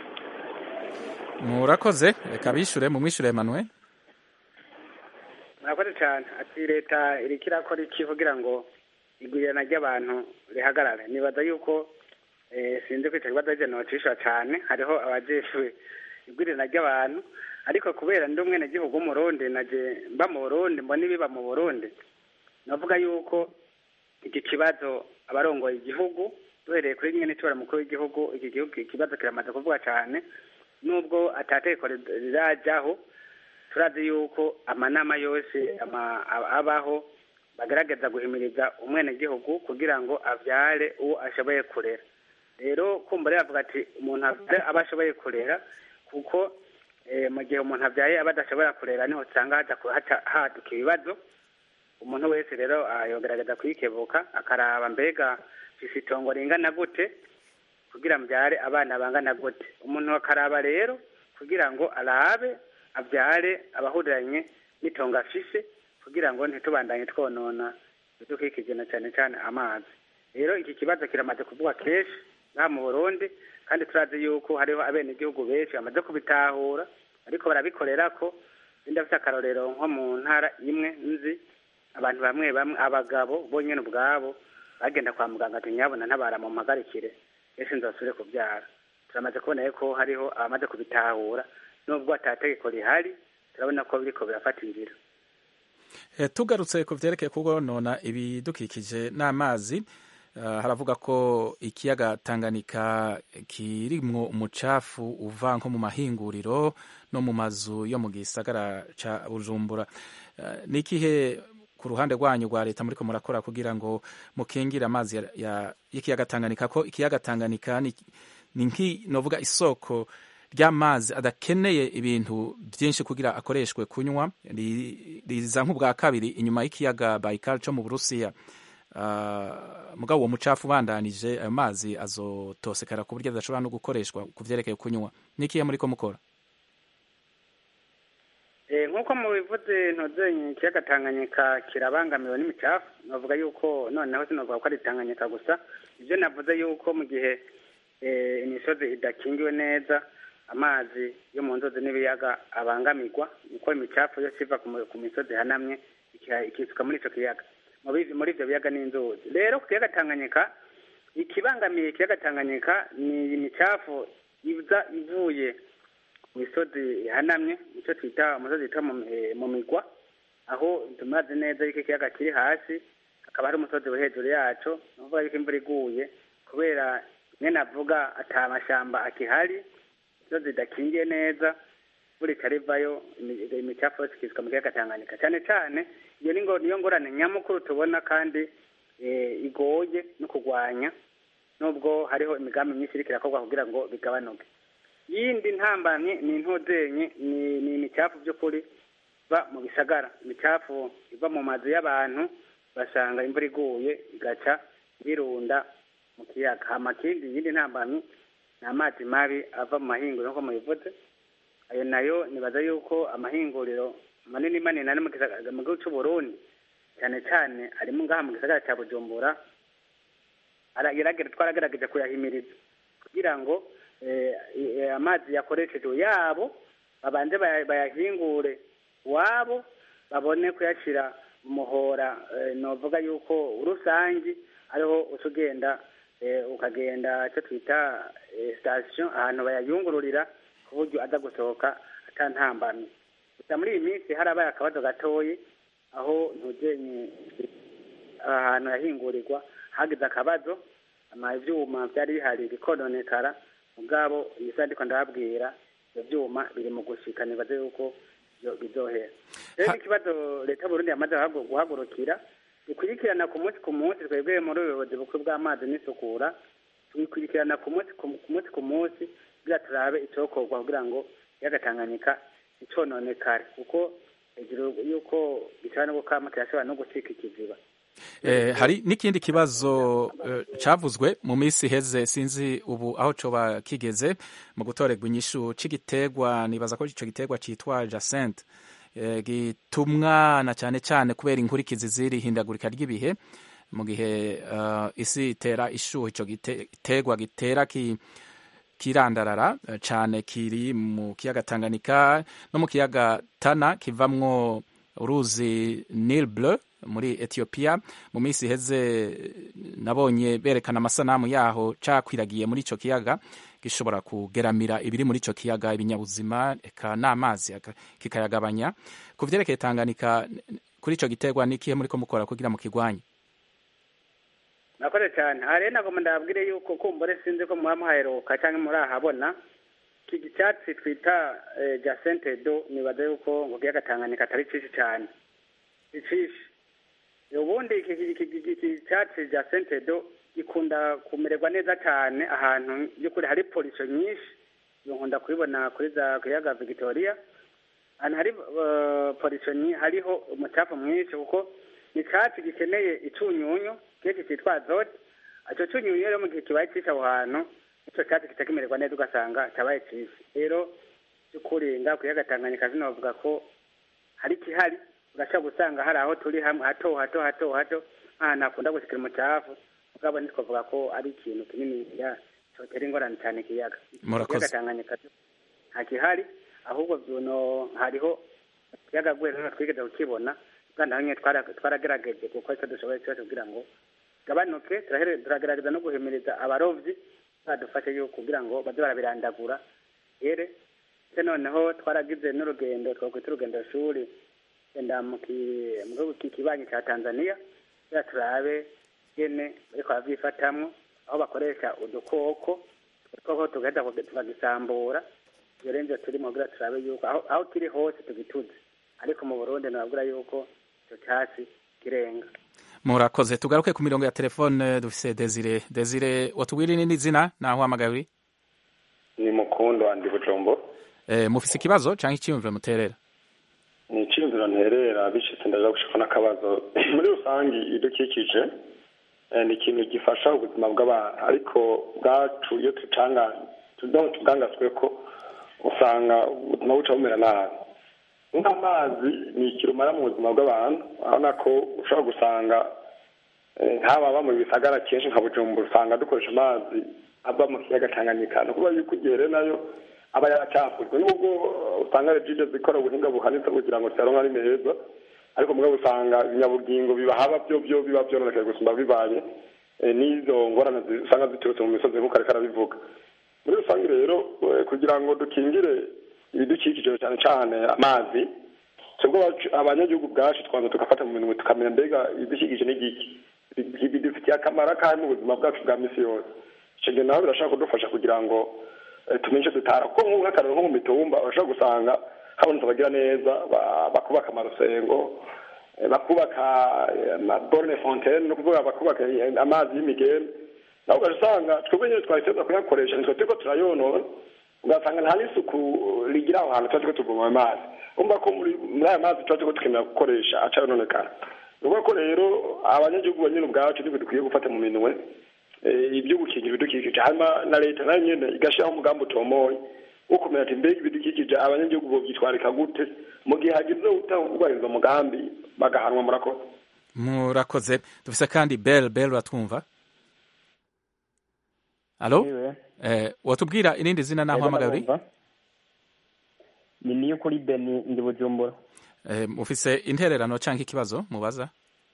murakoze reka bishure mumwishure emmanuel murakoze cyane ati leta iriko irakora iki kugira ngo igwirirana ry'abantu rihagarare nibaza yuko eh, sinzi ko ico kibazo arije nocishura cane hariho abajejwe igwirirana ry'abantu ariko kubera ndi umwenegihugu w'umurundi naje mba mu burundi mbona ibiba mu burundi navuga yuko iki kibazo abarongoye igihugu duhereye kuri nyene n'itobora mukuru w'igihugu iki gihugu ikibazo kiramaze kuvuga cane nubwo atategeko rirajyaho turazi yuko amanama yose ama- aba- abaho bagaragaza guhimiriza umwenegihugu kugira ngo avyare uwo ashoboye kurera rero kumva rero avuga ati umuntu avyare aba ashoboye kurera kuko eh, mu gihe umuntu avyaye aba adashobora kurera niho usanga haza ku- haca haduka ibibazo umuntu wese rero ah, yogerageza kuyikebuka akaraba mbega mfise itongo ringana gute kugira mbyare abana bangana gute umuntu akaraba rero kugira ngo arabe abyare abahuriranye n'itongo afise kugira ngo ntitubandanye twonona ibidukikije na cyane cyane amazi rero iki kibazo kiramaze kuvugwa kenshi ngaha mu burundi kandi turazi yuko hariho abenegihugu benshi bamaze kubitahura ariko barabikorera ko ndafite akarorero nko mu ntara imwe nzi abantu bamwe bamwe abagabo bonyine ubwabo bagenda kwa muganga ati nyabona ntabara mu mpagarikire ese nzasubire kubyara turamaze kubona ko hariho abamaze kubitahura nubwo atategeko rihari turabona ko biriko birafata inzira Eh, tugarutse ku vyerekeye kugonona ibidukikije n'amazi uh, haravuga ko ikiyaga Tanganyika kirimwo umucafu uva nko mu mahinguriro no mu mazu yo mu gisagara ca Bujumbura uh, nikihe ku ruhande rwanyu rwa leta muriko murakora kugira ngo mukingire amazi ya- ya- y'ikiyaga Tanganyika ko ikiyaga Tanganyika ni ni nki novuga isoko ry'amazi adakeneye ibintu byinshi kugira akoreshwe kunywa ri- riza nk'ubwa kabiri inyuma y'ikiyaga Baikal cyo mu Burusiya Ah, mugabo uwo mucafu ubandanije ayo mazi azotosekara ku buryo adashobora no gukoreshwa ku vyerekeye kunywa nikiye muriko mukora Eh, nk'uko mubivuze ntuzenye ikiyaga tanganyika kirabangamiwe n'imicafu navuga yuko noneho sinavuga ko ari tanganyika gusa ibyo navuze yuko mu gihe eh, imisozi idakingiwe neza amazi yo mu nzuzi n'ibiyaga abangamirwa niko imicafu yose iva ku mu- ku misozi ihanamye iki- ikisuka muri ico kiyaga muri muri ivyo biyaga n'inzuzi rero ku kiyaga tanganyika ikibangamiye ikiyaga tanganyika ni imicafu iza ivuye mu misozi ihanamye icyo twita umusozi witwa mu- eh, mu migwa aho tumaze neza yuko ikiyaga kiri hasi hakaba hari umusozi wo hejuru yaco ni ukuvuga yuko imvura iguye kubera nyene avuga ata mashyamba akihari imisozi idakingiye neza imvura ikarivayo imi- imicafu yose ikisuka mu kiyaga tanganyika cyane cyane iyo ni ngo- niyo ngorane nyamukuru tubona kandi eh, igoye no kurwanya nubwo hariho imigambi myinshi iriko irakorwa kugira ngo bigabanuke yindi ntambamye ni intuzenye ni ni imicafu by'ukuri iva mu bisagara imicafu iva mu mazu y'abantu basanga imvura iguye igaca irunda mu kiyaga hama kindi yindi ntambamye ni amazi mabi ava mu mahinguriro nk'uko mubivuze ayo nayo nibaza yuko amahinguriro manini manini ari mu gisagara- mu gihugu c'uburundi cyane cyane arimo ngaha mu gisagara cya bujumbura aragerageza twaragerageza kuyahimiriza kugira ngo eh, eh, amazi yakoreshejwe yabo babanze baya- bayahingure wabo babone kuyashyira mu muhora eh, novuga yuko rusangi ariho uca ugenda eh, ukagenda icyo twita eh, station ahantu bayayungururira ku buryo aza gusohoka atantambamye gusa muri iyi minsi harabaye akabazo gatoyi aho ntugenye ahantu yahingurirwa hagize akabazo ama ivyuma vyari bihari bikononekara mugabo iyi saha ndiko ndababwira ivyo vyuma biri mu gushika nibaze yuko byo- bizohera rero ikibazo leta y'uburundi yamaze guhagu- guhagurukira dukurikirana ku munsi ku munsi twebwe muri ubuyobozi bukuru bw'amazi n'isukura tubikurikirana ku munsi ku ku munsi ku munsi kugira turabe icokorwa kugira ngo yagatanganyika icononekare kuko hejuru yuko gishobora no gukama kirashobora no gucika ikiziba Eh, hari n'ikindi kibazo eh, cavuzwe mu minsi iheze sinzi ubu aho coba kigeze mu gutorerwa inyishu c'igiterwa nibaza ko ico giterwa citwa Jacinthe eh, gitumwa na cane cane kubera inkurikizi ziri hindagurika ry'ibihe mu gihe eh, isi itera ishuha ico giterwa gitera ki kirandarara eh, cane kiri mu kiyaga Tanganyika no mu kiyaga Tana kivamwo uruzi Nile Bleu muri Ethiopia mu minsi iheze nabonye berekana amasanamu yaho cakwiragiye muri ico kiyaga gishobora kugeramira ibiri muri ico kiyaga ibinyabuzima eka n'amazi aka- kikayagabanya ku vyerekeye Tanganyika kuri ico giterwa nikihe muriko mukora kugira mu kigwanye nakoze cyane aha rero nagomba ndababwire yuko kumbure sinzi ko muba muhaheruka cyangwa murahabona iki cyatsi twita eh, jacente do nibaza yuko ngo kiyaga tanganyika atari cishi cyane icishi ubundi iki iki- iki- iki cyatsi jacente do gikunda kumererwa neza cyane ahantu by'ukuri hari polisi nyinshi nkunda kubibona kuri za kiyaga victoria ahantu hari uh, polisi hariho umucafu mwinshi kuko ni icyatsi gikeneye icunyunyu kenshi cyitwa azote icyo cunyunyu rero mu gihe kibaye cyinshi aho hantu icyo cyatsi kica kimererwa neza ugasanga cyabaye cyiza rero by'ukuri ngaho kiyaga tanganyika zinavuga ko hari ikihari urashobora gusanga hari aho turi hamwe hato hato hato hato nk'ahantu hakunda gushikira umucafu mugabo ntitwavuga ko ari ikintu kinini ya cyotera ingorane cyane ikiyaga Murakoze. ikiyaga tanganyika nta gihari ahubwo byono hariho ikiyaga gwe rero twigeze kukibona kandi naho nyine twara- twaragerageje kuko icyo dushoboye cyose kugira ngo gabanuke turahere- turagerageza no guhimiriza abarovyi badufashe yuko kugira ngo baze barabirandagura ere se noneho twaragize n'urugendo twakwita urugendo shuri genda mu ki- mu gihugu ki- kibanyi cya tanzania kugira turabe gene bariko baravyifatamwo aho bakoresha udukoko udukoko tugaheza tukagisambura iyo rero nivyo turimo kugira turabe yuko aho aho kiri hose tugituze ariko mu burundi nababwira yuko ico casi irenga murakoze tugaruke ku mirongo ya telefone dufise desire desire watubwira irindi zina naho uhamagaye uri ni mukundo andi bujumbura eh, mufise ikibazo canke iciyumviro muterera ni iciyumviro nterera bishitse ndaja gushika n'akabazo muri rusange ibidukikije eh, ni ikintu gifasha ubuzima bw'abantu ariko bwacu iyo tutanga tubwangaswe ko usanga ubuzima buca bumera nabi nk'amazi ni ikirumara mu buzima bw'abantu urabona ko ushobora gusanga nk'aba aba mu bisagara kenshi nka bujumbura usanga dukoresha amazi ava mu kiyaga tanganyika ni ukuvuga yuko igihe rero nayo aba yaracafujwe nubwo usanga regide zikora ubuhinga buhanitse kugira ngo ziyaronke ari meza ariko mugabo usanga ibinyabugingo bibahaba byo byo biba byononekaye gusumba bibaye n'izo ngorane usanga ziturutse mu misozi nk'uko ariko arabivuga muri rusange rero kugira ngo dukingire ibidukikije cyane cyane amazi twebwe abanyagihugu bwacu twanza tugafata mu minwe tukamenya mbega ibidukikije ni giki bidufitiye akamaro akahe mu buzima bwacu bwa misi yose icyo gihe nawe birashobora kudufasha kugira ngo tumenye icyo dutara kuko nk'akararo nko mu mitumba urashobora gusanga habonetse abagira neza bakubaka amarusengo bakubaka amaborne fontaine ni ukuvuga bakubaka amazi y'imigende nawe ugasanga twebwe nyine twahiteza kuyakoresha nitwe turiko turayonona ugasanga nta n'isuku rigira aho hantu tuba turiko tuvoma amazi umva ko muri aya mazi tuba turiko dukenera gukoresha aca yononekara ni ukuvuga ko rero abanyagihugu banyine ubwacu nibwo dukwiye gufata mu minwe ibyo gukingira ibidukikije hanyuma na leta nayo nyene igashyiraho umugambi utomoye wo kumenya ati mbega ibidukikije abanyagihugu bovyitwarika gute mu gihe hagize utahubahiriza umugambi bagahanwa murakoze murakoze dufise kandi bel bel uratwumva alo eh, watubwira irindi zina naho uhamagaye uri ni niyo kuri beni ndi bujumbura eh, mufise intererano canke ikibazo mubaza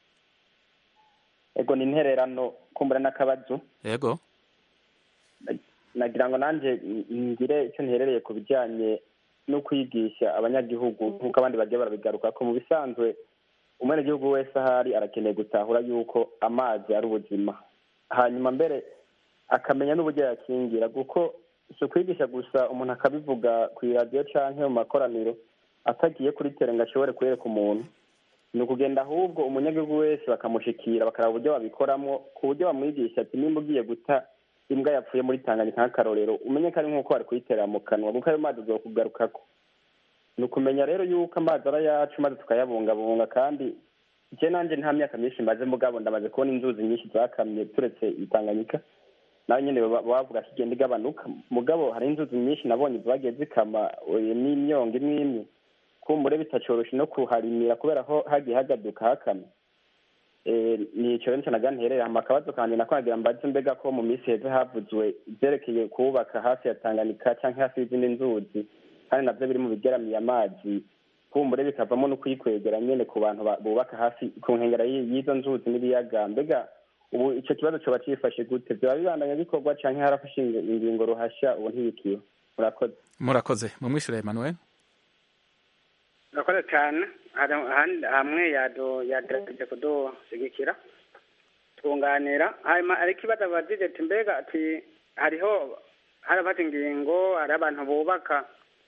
ego ni intererano kumbura n'akabazo yego nagira ngo nanje ngire icyo nterereye ku bijyanye no kwigisha abanyagihugu nk'uko abandi bagiye barabigaruka ko mu bisanzwe umwenegihugu wese ahari arakeneye gutahura yuko amazi ari ubuzima hanyuma mbere akamenya n'uburyo yakingira kuko si ukwigisha gusa umuntu akabivuga ku iradiyo cyangwa mu makoraniro atagiye kuri tere ngo ashobore kwereka umuntu ni ukugenda ahubwo umunyagihugu wese bakamushikira bakaraba uburyo babikoramo ku buryo bamwigisha ati nimba ugiye guta imbwa yapfuye muri tanganyika nk'akarorero umenye ko ari nk'uko bari kuyiterera mu kanwa kuko ayo mazi agiye kugarukako ni ukumenya rero yuko amazi ari ayacu maze tukayabungabunga kandi njye nanjye nta myaka myinshi maze mugabo ndamaze kubona inzuzi nyinshi zakamye turetse itanganyika nawe nyine bavuga ko igenda igabanuka mugabo hari inzuzi nyinshi nabonye zagiye zikama n'imyonga imwe imwe kumbure bitacoroshe no kuharimira kubera ko hagiye hagaduka hakamye ni icyo rero naga nterera hama akabazo kanjye nako nagira mbaze mbega ko mu minsi heza havuzwe ibyerekeye kubaka hafi ya tanganyika cyangwa hafi y'izindi nzuzi kandi nabyo biri mu bigeramiye amazi kumbure bikavamo no kuyikwegera nyine ku bantu bubaka hafi ku nkengero y'izo nzuzi n'ibiyaga mbega ubu icyo kibazo cyoba cyifashe gute byaba bibandanya bikorwa cyangwa harafashe ingingo ruhashya ubu ntibikiwe murakoze murakoze mumwishure Emmanuel murakoze cyane hamwe yagerageje kudushigikira twunganira hanyuma ariko ikibazo abadije ati mbega ati hariho harafata ingingo hari abantu bubaka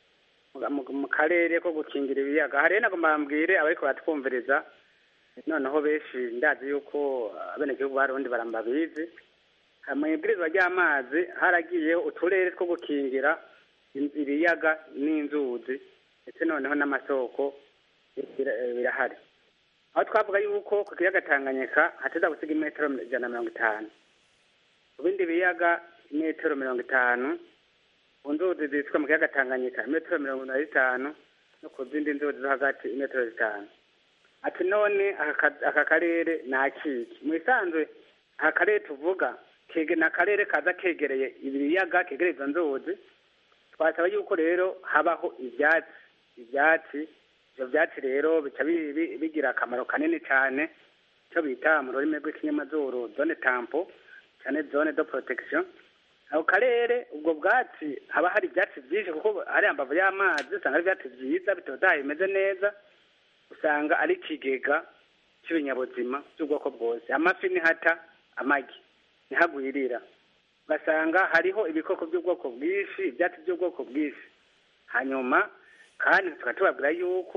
mu karere ko gukingira ibiyaga hari ntabwo mbambwire abariko baratwumviriza noneho benshi ndazi yuko abenegihugu barundi barambabizi mu ibwirizwa ry'amazi haragiyeho uturere two gukingira ibiyaga n'inzuzi ndetse noneho n'amasoko birahari aho twavuga yuko ku kiyaga tanganyika hateza gusiga imetero ijana na mirongo itanu ku bindi biyaga imetero mirongo itanu ku nzuzi zitwa mu kiyaga tanganyika imetero mirongo ine n'itanu no ku zindi nzuzi zo hagati imetero zitanu ati none aka karere ni akiki mu isanzwe aka karere tuvuga ni akarere kaza kegereye ibiyaga kegereye izo nzuzi twasaba yuko rero habaho ibyatsi ibyatsi ibyo byatsi rero bica bigira akamaro kanini cyane icyo bita mu rurimi rw'ikinyamazuru zone tampo cyane zone do protection ako karere ubwo bwatsi haba hari ibyatsi byinshi kuko hari ambavu y'amazi usanga ari ibyatsi byiza bitotahaye bimeze neza usanga ari ikigega cy'ibinyabuzima by'ubwoko bwose amafi nihata amagi ntihagwirira ugasanga hariho ibikoko by'ubwoko bwinshi ibyatsi by'ubwoko bwinshi hanyuma kandi tukaba tubabwira yuko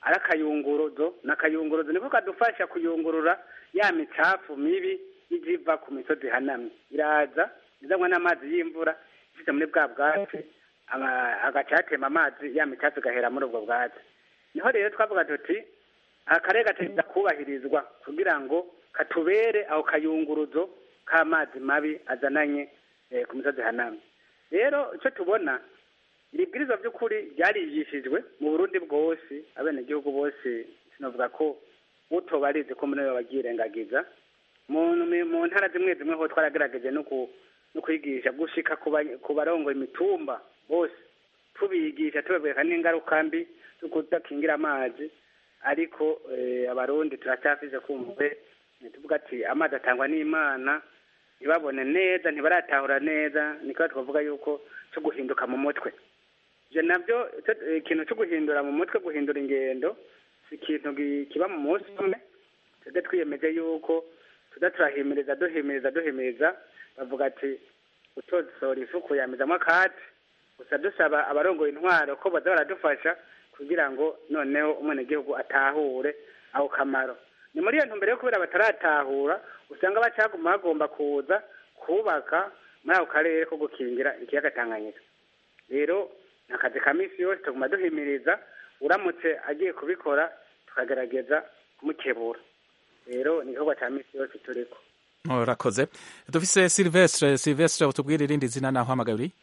ari akayunguruzo n'akayunguruzo niko kadufasha kuyungurura ya micafu mibi ijiva ku misozi ihanamye iraza izanywa n'amazi y'imvura ishyize muri bwa bwatsi ama- agaca hatema amazi ya micafu igahera muri ubwo bwatsi niho rero twavuga tuti akarere gategeza kubahirizwa kugira ngo katubere aho kayunguruzo k'amazi mabi azananye eh, ku misozi ihanamye rero icyo tubona iri bwirizwa by'ukuri ryarigishijwe mu burundi bwose abenegihugu bose sinavuga ko utoba arizi ko muri bo babyirengagiza mu mu ntara zimwe zimwe ho twaragerageje no ku no kwigisha gushika ku ba- ku barongoye imitumba bose tubigisha tubabwira n'ingaruka mbi zo kudakingira amazi ariko eh, abarundi turacyafise kumve tuvuga ati amazi atangwa n'imana ntibabone neza ntibaratahura neza niko twavuga yuko cyo guhinduka mu mutwe ivyo navyo ico- eh, ikintu cyo guhindura mu mutwe guhindura ingendo si ikintu gi- kiba mu munsi umwe twebwe twiyemeje yuko tuza turahimiriza duhimiriza duhimiriza bavuga ati utosohora ifuku yamizamo akatsi gusa dusaba abarongoye intwaro ko baza baradufasha kugira ngo noneho umwenegihugu atahure ako kamaro ni muri iyo ntumbero yo kubera bataratahura usanga bacaguma bagomba kuza kubaka muri ako karere ko gukingira ikiyaga tanganyika rero ni akazi ka minsi yose tuguma duhimiriza uramutse agiye kubikora tukagerageza kumukebura rero ni igikorwa cya minsi yose turiko urakoze dufise silvestre silvestre utubwire irindi zina naho hamagaye uri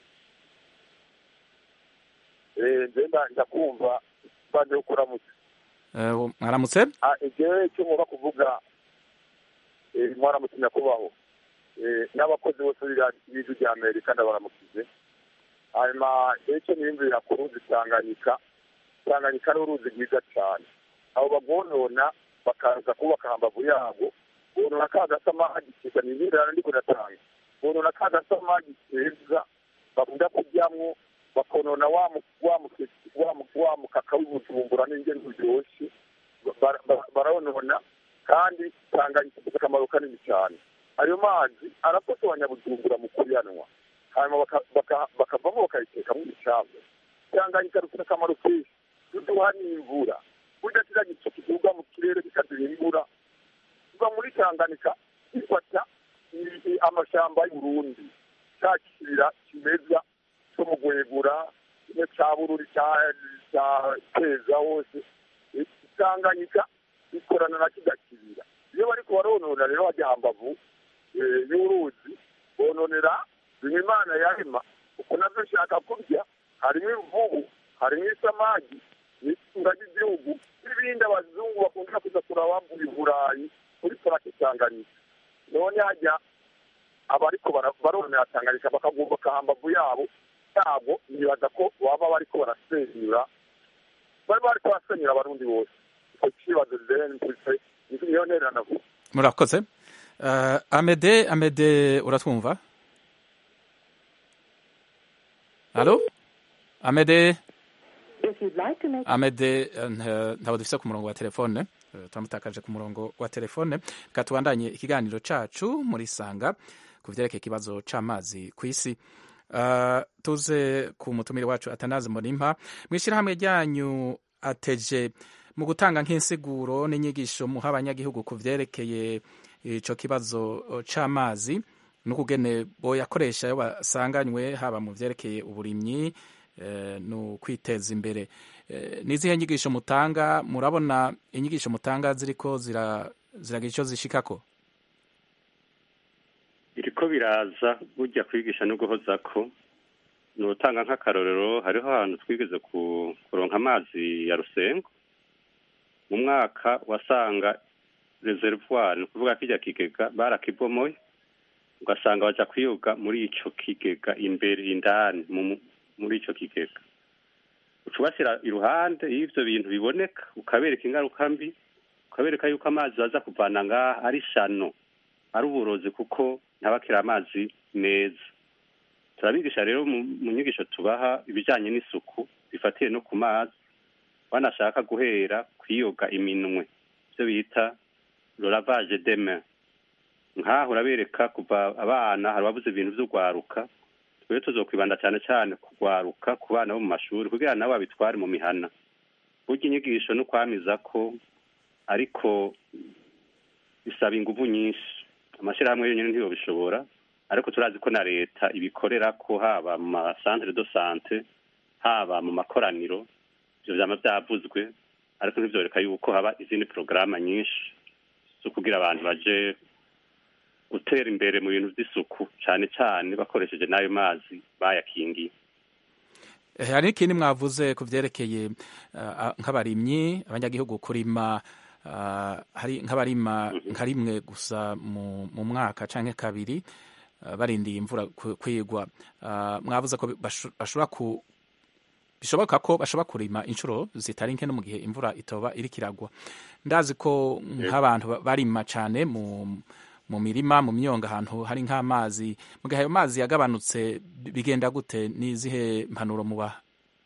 ngenda ndakumva baje kuramutse Eh, mwaramutse Ah, igihe cyo muba kuvuga eh, mwaramutse nyakubaho Eh, n'abakozi bose b'ijwi rya amerika ndabaramukije hanyuma icyo niyumvira ku ruzi tanganyika tanganyika ni uruzi rwiza cyane abo bagonona bakaza kubaka hambavu yabo bonona ka gasamagi keza ni ibirana ndiko ndatanga bonona ka gasamagi keza bakunda kuryamwo bakonona wa mu- wa mu- wa mu- wa mukaka w'ibujumbura n'ingene uryoshye Bara- bara- barawunona kandi tanganyika ifite akamaro kanini cyane ayo mazi arafasha abanyabujumbura mu kuyanwa hanyuma baka- baka- bakavamo bakayitekamo ibicamu tanganyika rufite akamaro kenshi ruduha n'imvura burya kiriya gicu kiduga mu kirere kikaduha imvura kiva muri tanganyika gifata i- i- amashamba y'uburundi cya kibira kimeza cyo mu gwegura kimwe cya bururi cya- cya keza hose Eh, tanganyika ikorana na kijya kibira iyo bariko baronona rero bajya hambavu eh, y'uruzi bononera bimwe imana yarema uko navyo nshaka kurya harimo imvubu harimo isamagi n'itunda ry'igihugu n'ibindi abazungu bakunda kuza kurabambura i burayi kuri parake tanganyika none hajya abariko bara- baronera tanganyika bakagomboka hambavu yabo yabo nibaza ko baba bariko barasenyura bari bariko barasenyura abarundi bose icyo kibazo rero mfise niyo ntererano vuba murakoze Eh, amede amede uratwumva alo amede amede eh, nta- ntabwo dufise ku murongo wa telefone Eh, turamutakaje ku murongo wa telefone reka tubandanye ikiganiro cacu muri sanga ku vyerekeye ikibazo c'amazi kw'isi Eh, tuze ku mutumire wacu atanazi murimpa mw'ishirahamwe ryanyu ateje mu gutanga nk'insiguro n'inyigisho muha abanyagihugu ku vyerekeye ico kibazo eh, c'amazi n'ukugene boyakoresha iyo basanganywe haba mu vyerekeye uburimyi eh, no kwiteza imbere Eh, n'izihe nyigisho mutanga murabona inyigisho mutanga ziriko zira- ziragira ico zishikako biriko biraza burya kwigisha no guhozako ni utanga nk'akarorero hariho ahantu twigeze ku- kuronka amazi ya rusengo mu mwaka wasanga reservoir ni ukuvuga kirya kigega barakibomoye ugasanga baja kwiyoga muri ico kigega imbere indani mu- muri ico kigega uca ubashyira iruhande iyo ivyo bintu biboneka ukabereka ingaruka mbi ukabereka yuko amazi baza kuvana ngaha ari shano ari uburozi kuko ntabakira amazi meza turabigisha rero mu mu nyigisho tubaha ibijyanye n'isuku bifatiye no ku mazi banashaka guhera kwiyoga iminwe ibyo bita lavage de main nk'aho urabereka kuva abana hari ababuze ibintu by'urwaruka twebwe tuzokwibanda cyane cyane kugwaruka ku bana bo mu mashuri kugira nabo babitware mu mihana burya inyigisho no kwamiza ko ariko bisaba inguvu nyinshi amashyirahamwe yonyine ntibishobora ariko turazi ko na leta ibikorera ko haba mu masantere do sante haba mu makoraniro ibyo byaba byavuzwe ariko ntibyoreka yuko haba izindi porogaramu nyinshi zo kugira abantu baje gutera imbere mu bintu by'isuku cyane cyane bakoresheje n'ayo mazi bayakingiye hari n'ikindi mwavuze ku byerekeye nk'abarimyi abanyagihugu kurima hari nk'abarima nka rimwe gusa mu mwaka cyangwa kabiri barindiye imvura kwigwa mwavuze ko bashobora ku bishoboka ko bashobora kurima inshuro zitari nke no mu gihe imvura itoba iri kiragwa ndazi ko nk'abantu barima cyane mu mu mirima mu myonga ahantu hari nk'amazi mu gihe ayo mazi yagabanutse bigenda gute n'izihe mpanuro mubaha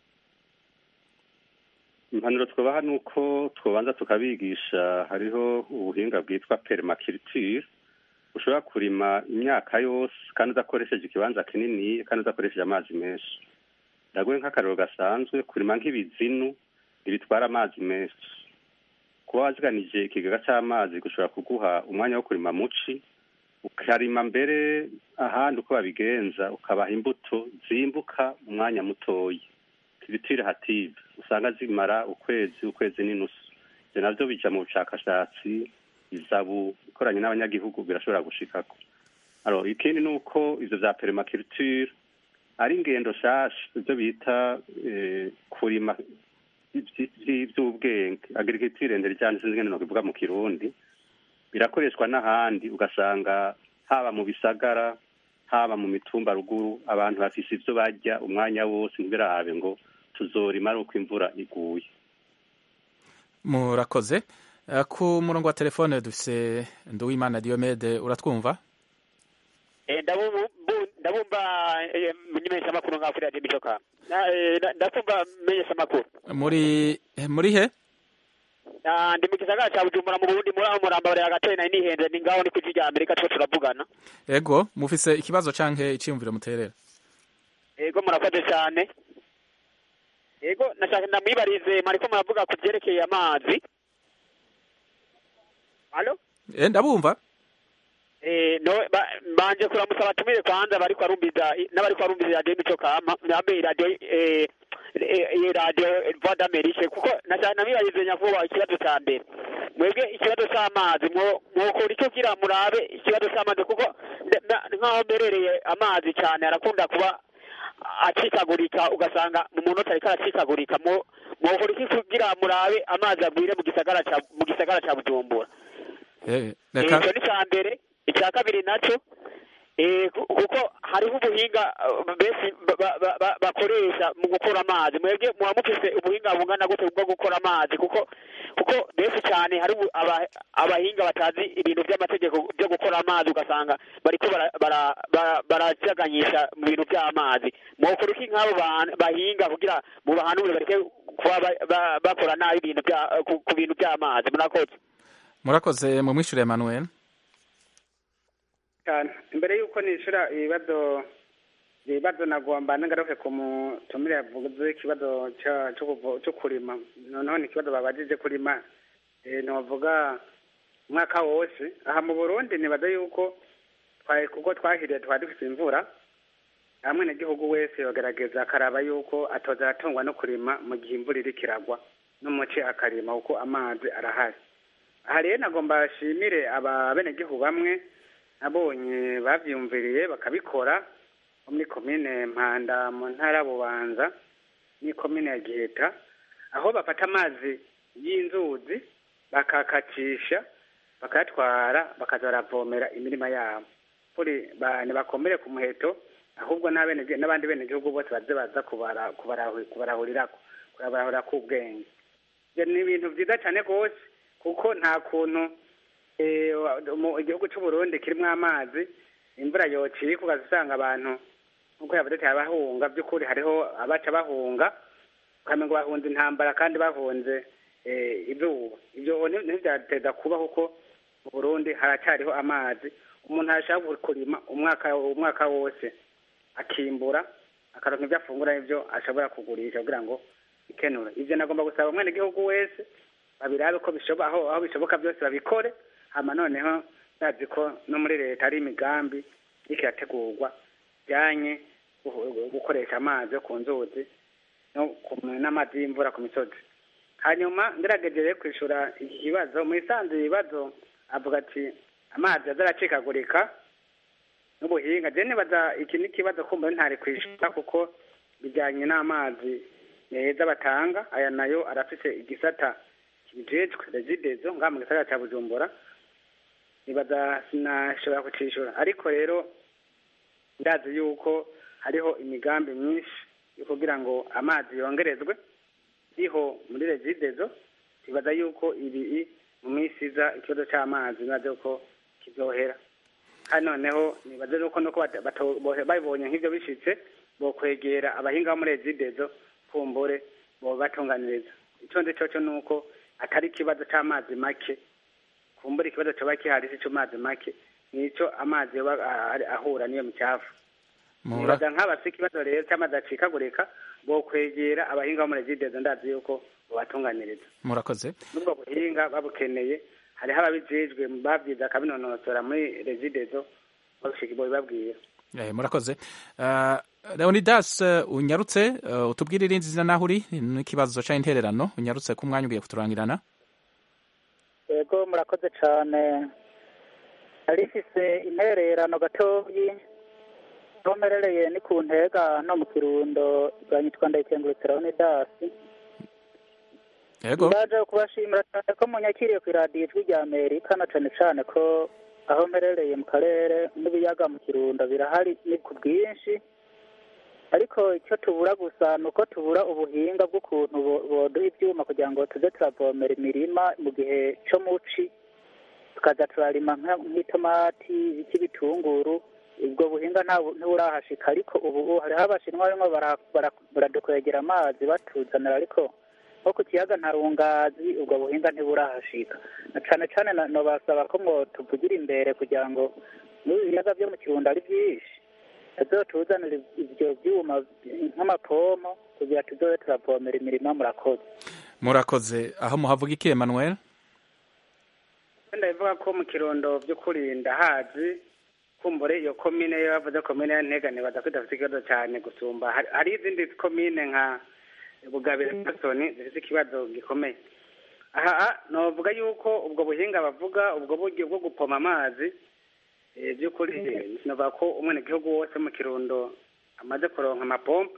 impanuro twabaha ni uko twabanza tukabigisha hariho ubuhinga bwitwa perimakiriture ushobora kurima imyaka yose kandi udakoresheje ikibanza kinini kandi udakoresheje amazi menshi ndaguhe nk'akariro gasanzwe kurima nk'ibizinu ntibitwara amazi menshi kuba waziganije ikigega cy'amazi gushobora kuguha umwanya wo kurima muci ukarima mbere ahandi uko babigenza ukabaha imbuto zimbuka mu mwanya mutoya kibitire hative usanga zimara ukwezi ukwezi n'inusu ibyo nabyo bija mu bushakashatsi izabu ikoranye n'abanyagihugu birashobora gushikako alo ikindi ni uko ivyo vya perimakiriture ari ingendo shasha ibyo bita kurima by'ubwenge agirigitire ndende cyane sinzi ngene nokivuga mu kirundi birakoreshwa n'ahandi ugasanga haba mu bisagara haba mu mitumba ruguru abantu bafise ivyo barya umwanya wose ntibirabe ngo tuzorima ari uko imvura iguye murakoze ku murongo wa telefone dufise nduwimana diomede uratwumva ndabumva menyesha amakuru ngaho kuri radiyo micoka ndakumva menyesha amakuru muri muri he ndi mu gisagara cya bujumbura mu burundi muri aho murambabarira agatoye nari nihenze ni ngaho ni ku rya amerika two turavugana ego mufise ikibazo canke iciyumviro muterera ego murakoze cyane ego nashaka ndamwibarize mwariko muravuga ku byerekeye amazi alo eh ndabumva eh no banje kuramutsa abatumire kwanza bariko barumviza n'abariko barumviza radio mico kama nambe radio eh radio voix d'amerique kuko nashaka ndamwibarize nyakuba ikibazo cya mbere mwebwe ikibazo cy'amazi mwokora icyo kugira murabe ikibazo cy'amazi kuko nk'aho mberereye amazi cyane arakunda kuba acikagurika ugasanga mu munota ariko aracikagurika mwokora iki kugira murabe amazi agwire mu gisagara ca mu gisagara ca bujumbura icyo ni icya mbere icya kabiri nacyo kuko hariho ubuhinga benshi bakoresha mu gukora amazi mwebwe muba mufise ubuhinga bungana gute bwo gukora amazi kuko kuko benshi cyane hari abahinga batazi ibintu by'amategeko byo gukora amazi ugasanga bariko barajaganyisha mu bintu by'amazi mwokora iki nk'abo bahinga kugira mu bahanure bareke kuba bakora nabi ibintu ku bintu by'amazi murakoze murakoze mu mwishure Emmanuel cyane imbere y'uko nishura ibibazo ibibazo nagomba nagaruke ku mutumire yavuze ikibazo cyo kurima noneho ni ikibazo babajije kurima ntibavuga umwaka wose aha mu burundi nibaza yuko kuko twahiriye twari dufite imvura hamwe n'igihugu wese bagaragaza akaraba yuko atoza aratungwa no kurima mu gihe imvura iri kiragwa n'umuce akarima kuko amazi arahari aha rero nagomba bashimire ababenegihugu bamwe nabonye babyumviriye bakabikora muri komine mpanda mu ntara bubanza ni komine ya giheta aho bafata amazi y'inzuzi bakakacisha bakayatwara bakaza baravomera imirima yabo kuri ntibakomere ku muheto ahubwo n'abandi benegihugu bose baze baza kubarahurirako kubarahurira k'ubwenge ni ibintu byiza cyane rwose kuko nta kuntu igihugu cy'u Burundi kirimo amazi imvura yocika ugasanga abantu nk'uko yavuze ati bahunga by'ukuri hariho abaca bahunga ukamenya ngo bahunze intambara kandi bahunze izuba ibyo ntibyateza kuba kuko mu Burundi haracyariho amazi umuntu arashaka kurima umwaka umwaka wose akimbura akaronka ibyo afungura n'ibyo ashobora kugurisha kugira ngo ikenura ivyo nagomba gusaba umwenegihugu wese babirabe ko bishoboka aho aho bishoboka byose babikore hama noneho bazi ko no muri leta hari imigambi iriko irategurwa bijanye gu- gukoresha amazi yo ku nzuzi no ku- n'amazi y'imvura ku misozi hanyuma ngerageje rero kwishura iki kibazo mu isanzwe ibibazo avuga ati amazi azaracikagurika n'ubuhinga je nibaza iki ni ikibazo kumva ntari kwishura kuko bijyanye n'amazi meza batanga aya nayo arafise igisata kibijejwe regidezo ngaha mu gisagara ca bujumbura nibaza sinashobora kucishura ariko rero ndazi yuko hariho imigambi myinshi yo kugira ngo amazi yongerezwe iriho muri regidezo nibaza yuko ibi mu minsi iza ikibazo c'amazi nibaza yuko kizohera kandi noneho nibaza yuko nuko bata- bato- bohe- babibonye nk'ivyo bishitse bokwegera abahinga bo muri regidezo kumbure bobatunganiriza ico nzi coco nuko atari ikibazo c'amazi make kumbura ikibazo coba kihari si c'amazi make nico amazi yoba a- ahura niyo micafu Mura- nibaza nk'abafise ikibazo rero c'amazi acikagurika bokwegera abahinga bo muri regidezo ndazi yuko bobatunganiriza murakoze n'ubwo buhinga babukeneye hariho ababijejwe babyize akabinonosora muri regidezo babishika babibabwira Eh, murakoze uh, leonidas uh, unyarutse uh, utubwire irindi zina naho uri n'ikibazo ca intererano unyarutse ku mwanya ugiye kuturangirana yego murakoze cyane nari mfise intererano gatoyi aho mperereye ni ku ntega no mu kirundo bwanyitwa ndayikengurutse leonidasi yego ndaje kubashimira cyane ko munyakiriye ku iradiyo ijwi rya amerika na cane cane ko aho mperereye mu karere n'ibiyaga mu kirundo birahari ni ku bwinshi ariko icyo tubura gusa ni uko tubura ubuhinga bw'ukuntu bo- boduha ibyuma kugira ngo tuze turavomera imirima mu gihe co muci tukaza turarima nka- nk'itomati ibiki bitunguru ubwo buhinga nta- ntiburahashika ariko ubu hariho abashinwa barimo bara- bara- baradukwegera amazi batuzanira ariko nko ku kiyaga ntarungazi ubwo buhinga ntiburahashika na cane cane na- nobasaba ko ngo tuvugira imbere kugira ngo n'ibi biyaga vyo mu kirundo ari vyinshi azotuzanira ivyo vyuma nk'amapompo kugira tuzobe turavomera imirima murakoze murakoze aho muhavuga iki emmanuel ndabivuga ko mu kirundo by'ukuri ndahazi kumbure iyo komine yo bavuze komine ya ntegane baza ko idafite ikibazo cyane gusumba Hari- hari izindi komine nka bugabire nasoni zifite ikibazo gikomeye aha novuga yuko ubwo buhinga bavuga ubwo buryo bwo gupoma amazi eh, by'ukuri sinovuga ko umwenegihugu wose mu kirundo amaze kuronka amapompo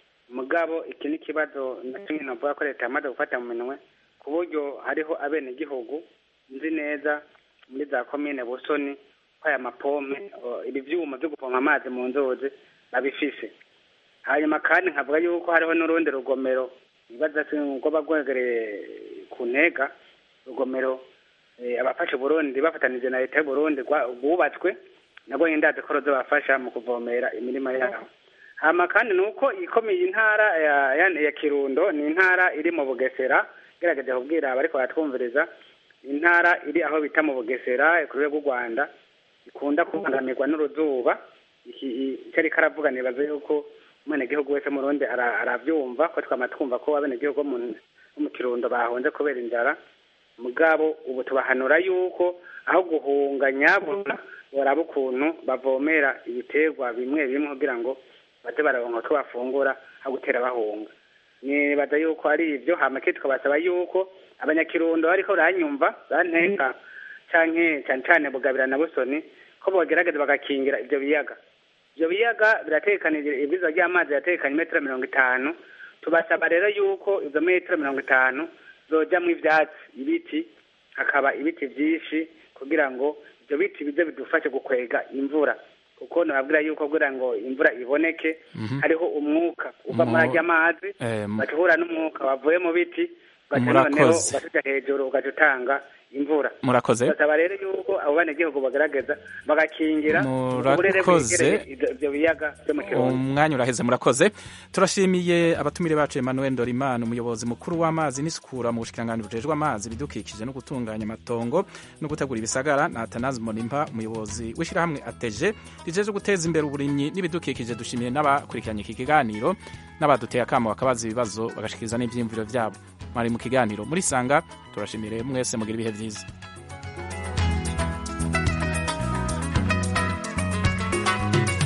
mugabo iki ni ikibazo na kimwe novuga ko leta yamaze gufata mu minwe ku buryo hariho abenegihugu nzi neza muri za komine busoni ko aya mapompe o, ibi vyuma vyo gupompa amazi mu nzuzi babifise hanyuma kandi nkavuga yuko hariho n'urundi rugomero ibaza rwoba rwegereye ku ntega rugomero eh, abafasha Burundi bafatanije na leta y'u Burundi rwa- rwubatswe nabwo ndazi ko ruzobafasha mu kuvomera imirima yabo hama kandi nuko ikomeye intara ya, ya, ya Kirundo ni intara iri mu Bugesera gerageje kubwira abariko baratwumviriza intara iri aho bita mu Bugesera ku rwego rw'u Rwanda ikunda kubangamirwa n'uruzuba iki icyo ariko aravuga nibaza yuko umwenegihugu wese mu Burundi ara- aravyumva ko twama twumva ko abenegihugu bo mu bo mu Kirundo bahonze kubera inzara mugabo ubu tubahanura yuko aho guhunga nyabuna boraba ukuntu bavomera ibiterwa bimwe bimwe kugira ngo baze bararonka utwo bafungura aho gutera bahunga nibaza yuko ari ivyo hama ke tukabasaba yuko abanyakirundo bariko baranyumva banteka canke cane cane bugabira na busoni ko bogerageza bagakingira ivyo biyaga ivyo biyaga biratekanije ibwirizwa ry'amazi biratekanye metero mirongo itanu tubasaba rero yuko izo metero mirongo itanu zojamwo ivyatsi ibiti hakaba ibiti vyinshi kugira ngo ivyo biti bize bidufashe gukwega imvura kuko nababwira yuko kugira ngo imvura iboneke Mhm. hariho umwuka uva Mu- muri arya mazi Eh, mu- ugahura n'umwuka wavuye mu biti ugaca Murakoze. noneho ugasuja hejuru ugaca utanga imvura Murakoze. basaba rero yuko abo banegihugu bagerageza bagakingira uburere Murakoze. bwegereye ivyo- ivyo biyaga vyo mu kirundo umwanya uraheze murakoze turashimiye abatumire bacu Emmanuel Dorimana umuyobozi mukuru w'amazi n'isukura mu bushikiranganji bujejwe amazi ibidukikije no gutunganya amatongo no gutegura ibisagara na Atanazi Monimpa umuyobozi w'ishirahamwe ateje rijeje guteza imbere uburimyi n'ibidukikije dushimiye n'abakurikiranye iki kiganiro n'abaduteye akamo bakabaza ibibazo bagashikiriza n'ivyiyumviro vyabo mwari mu kiganiro muri sanga turashimire mwese mugira ibihe vyiza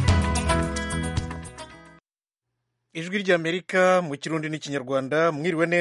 ijwi ry'amerika mu kirundi n'ikinyarwanda mwiriwe neza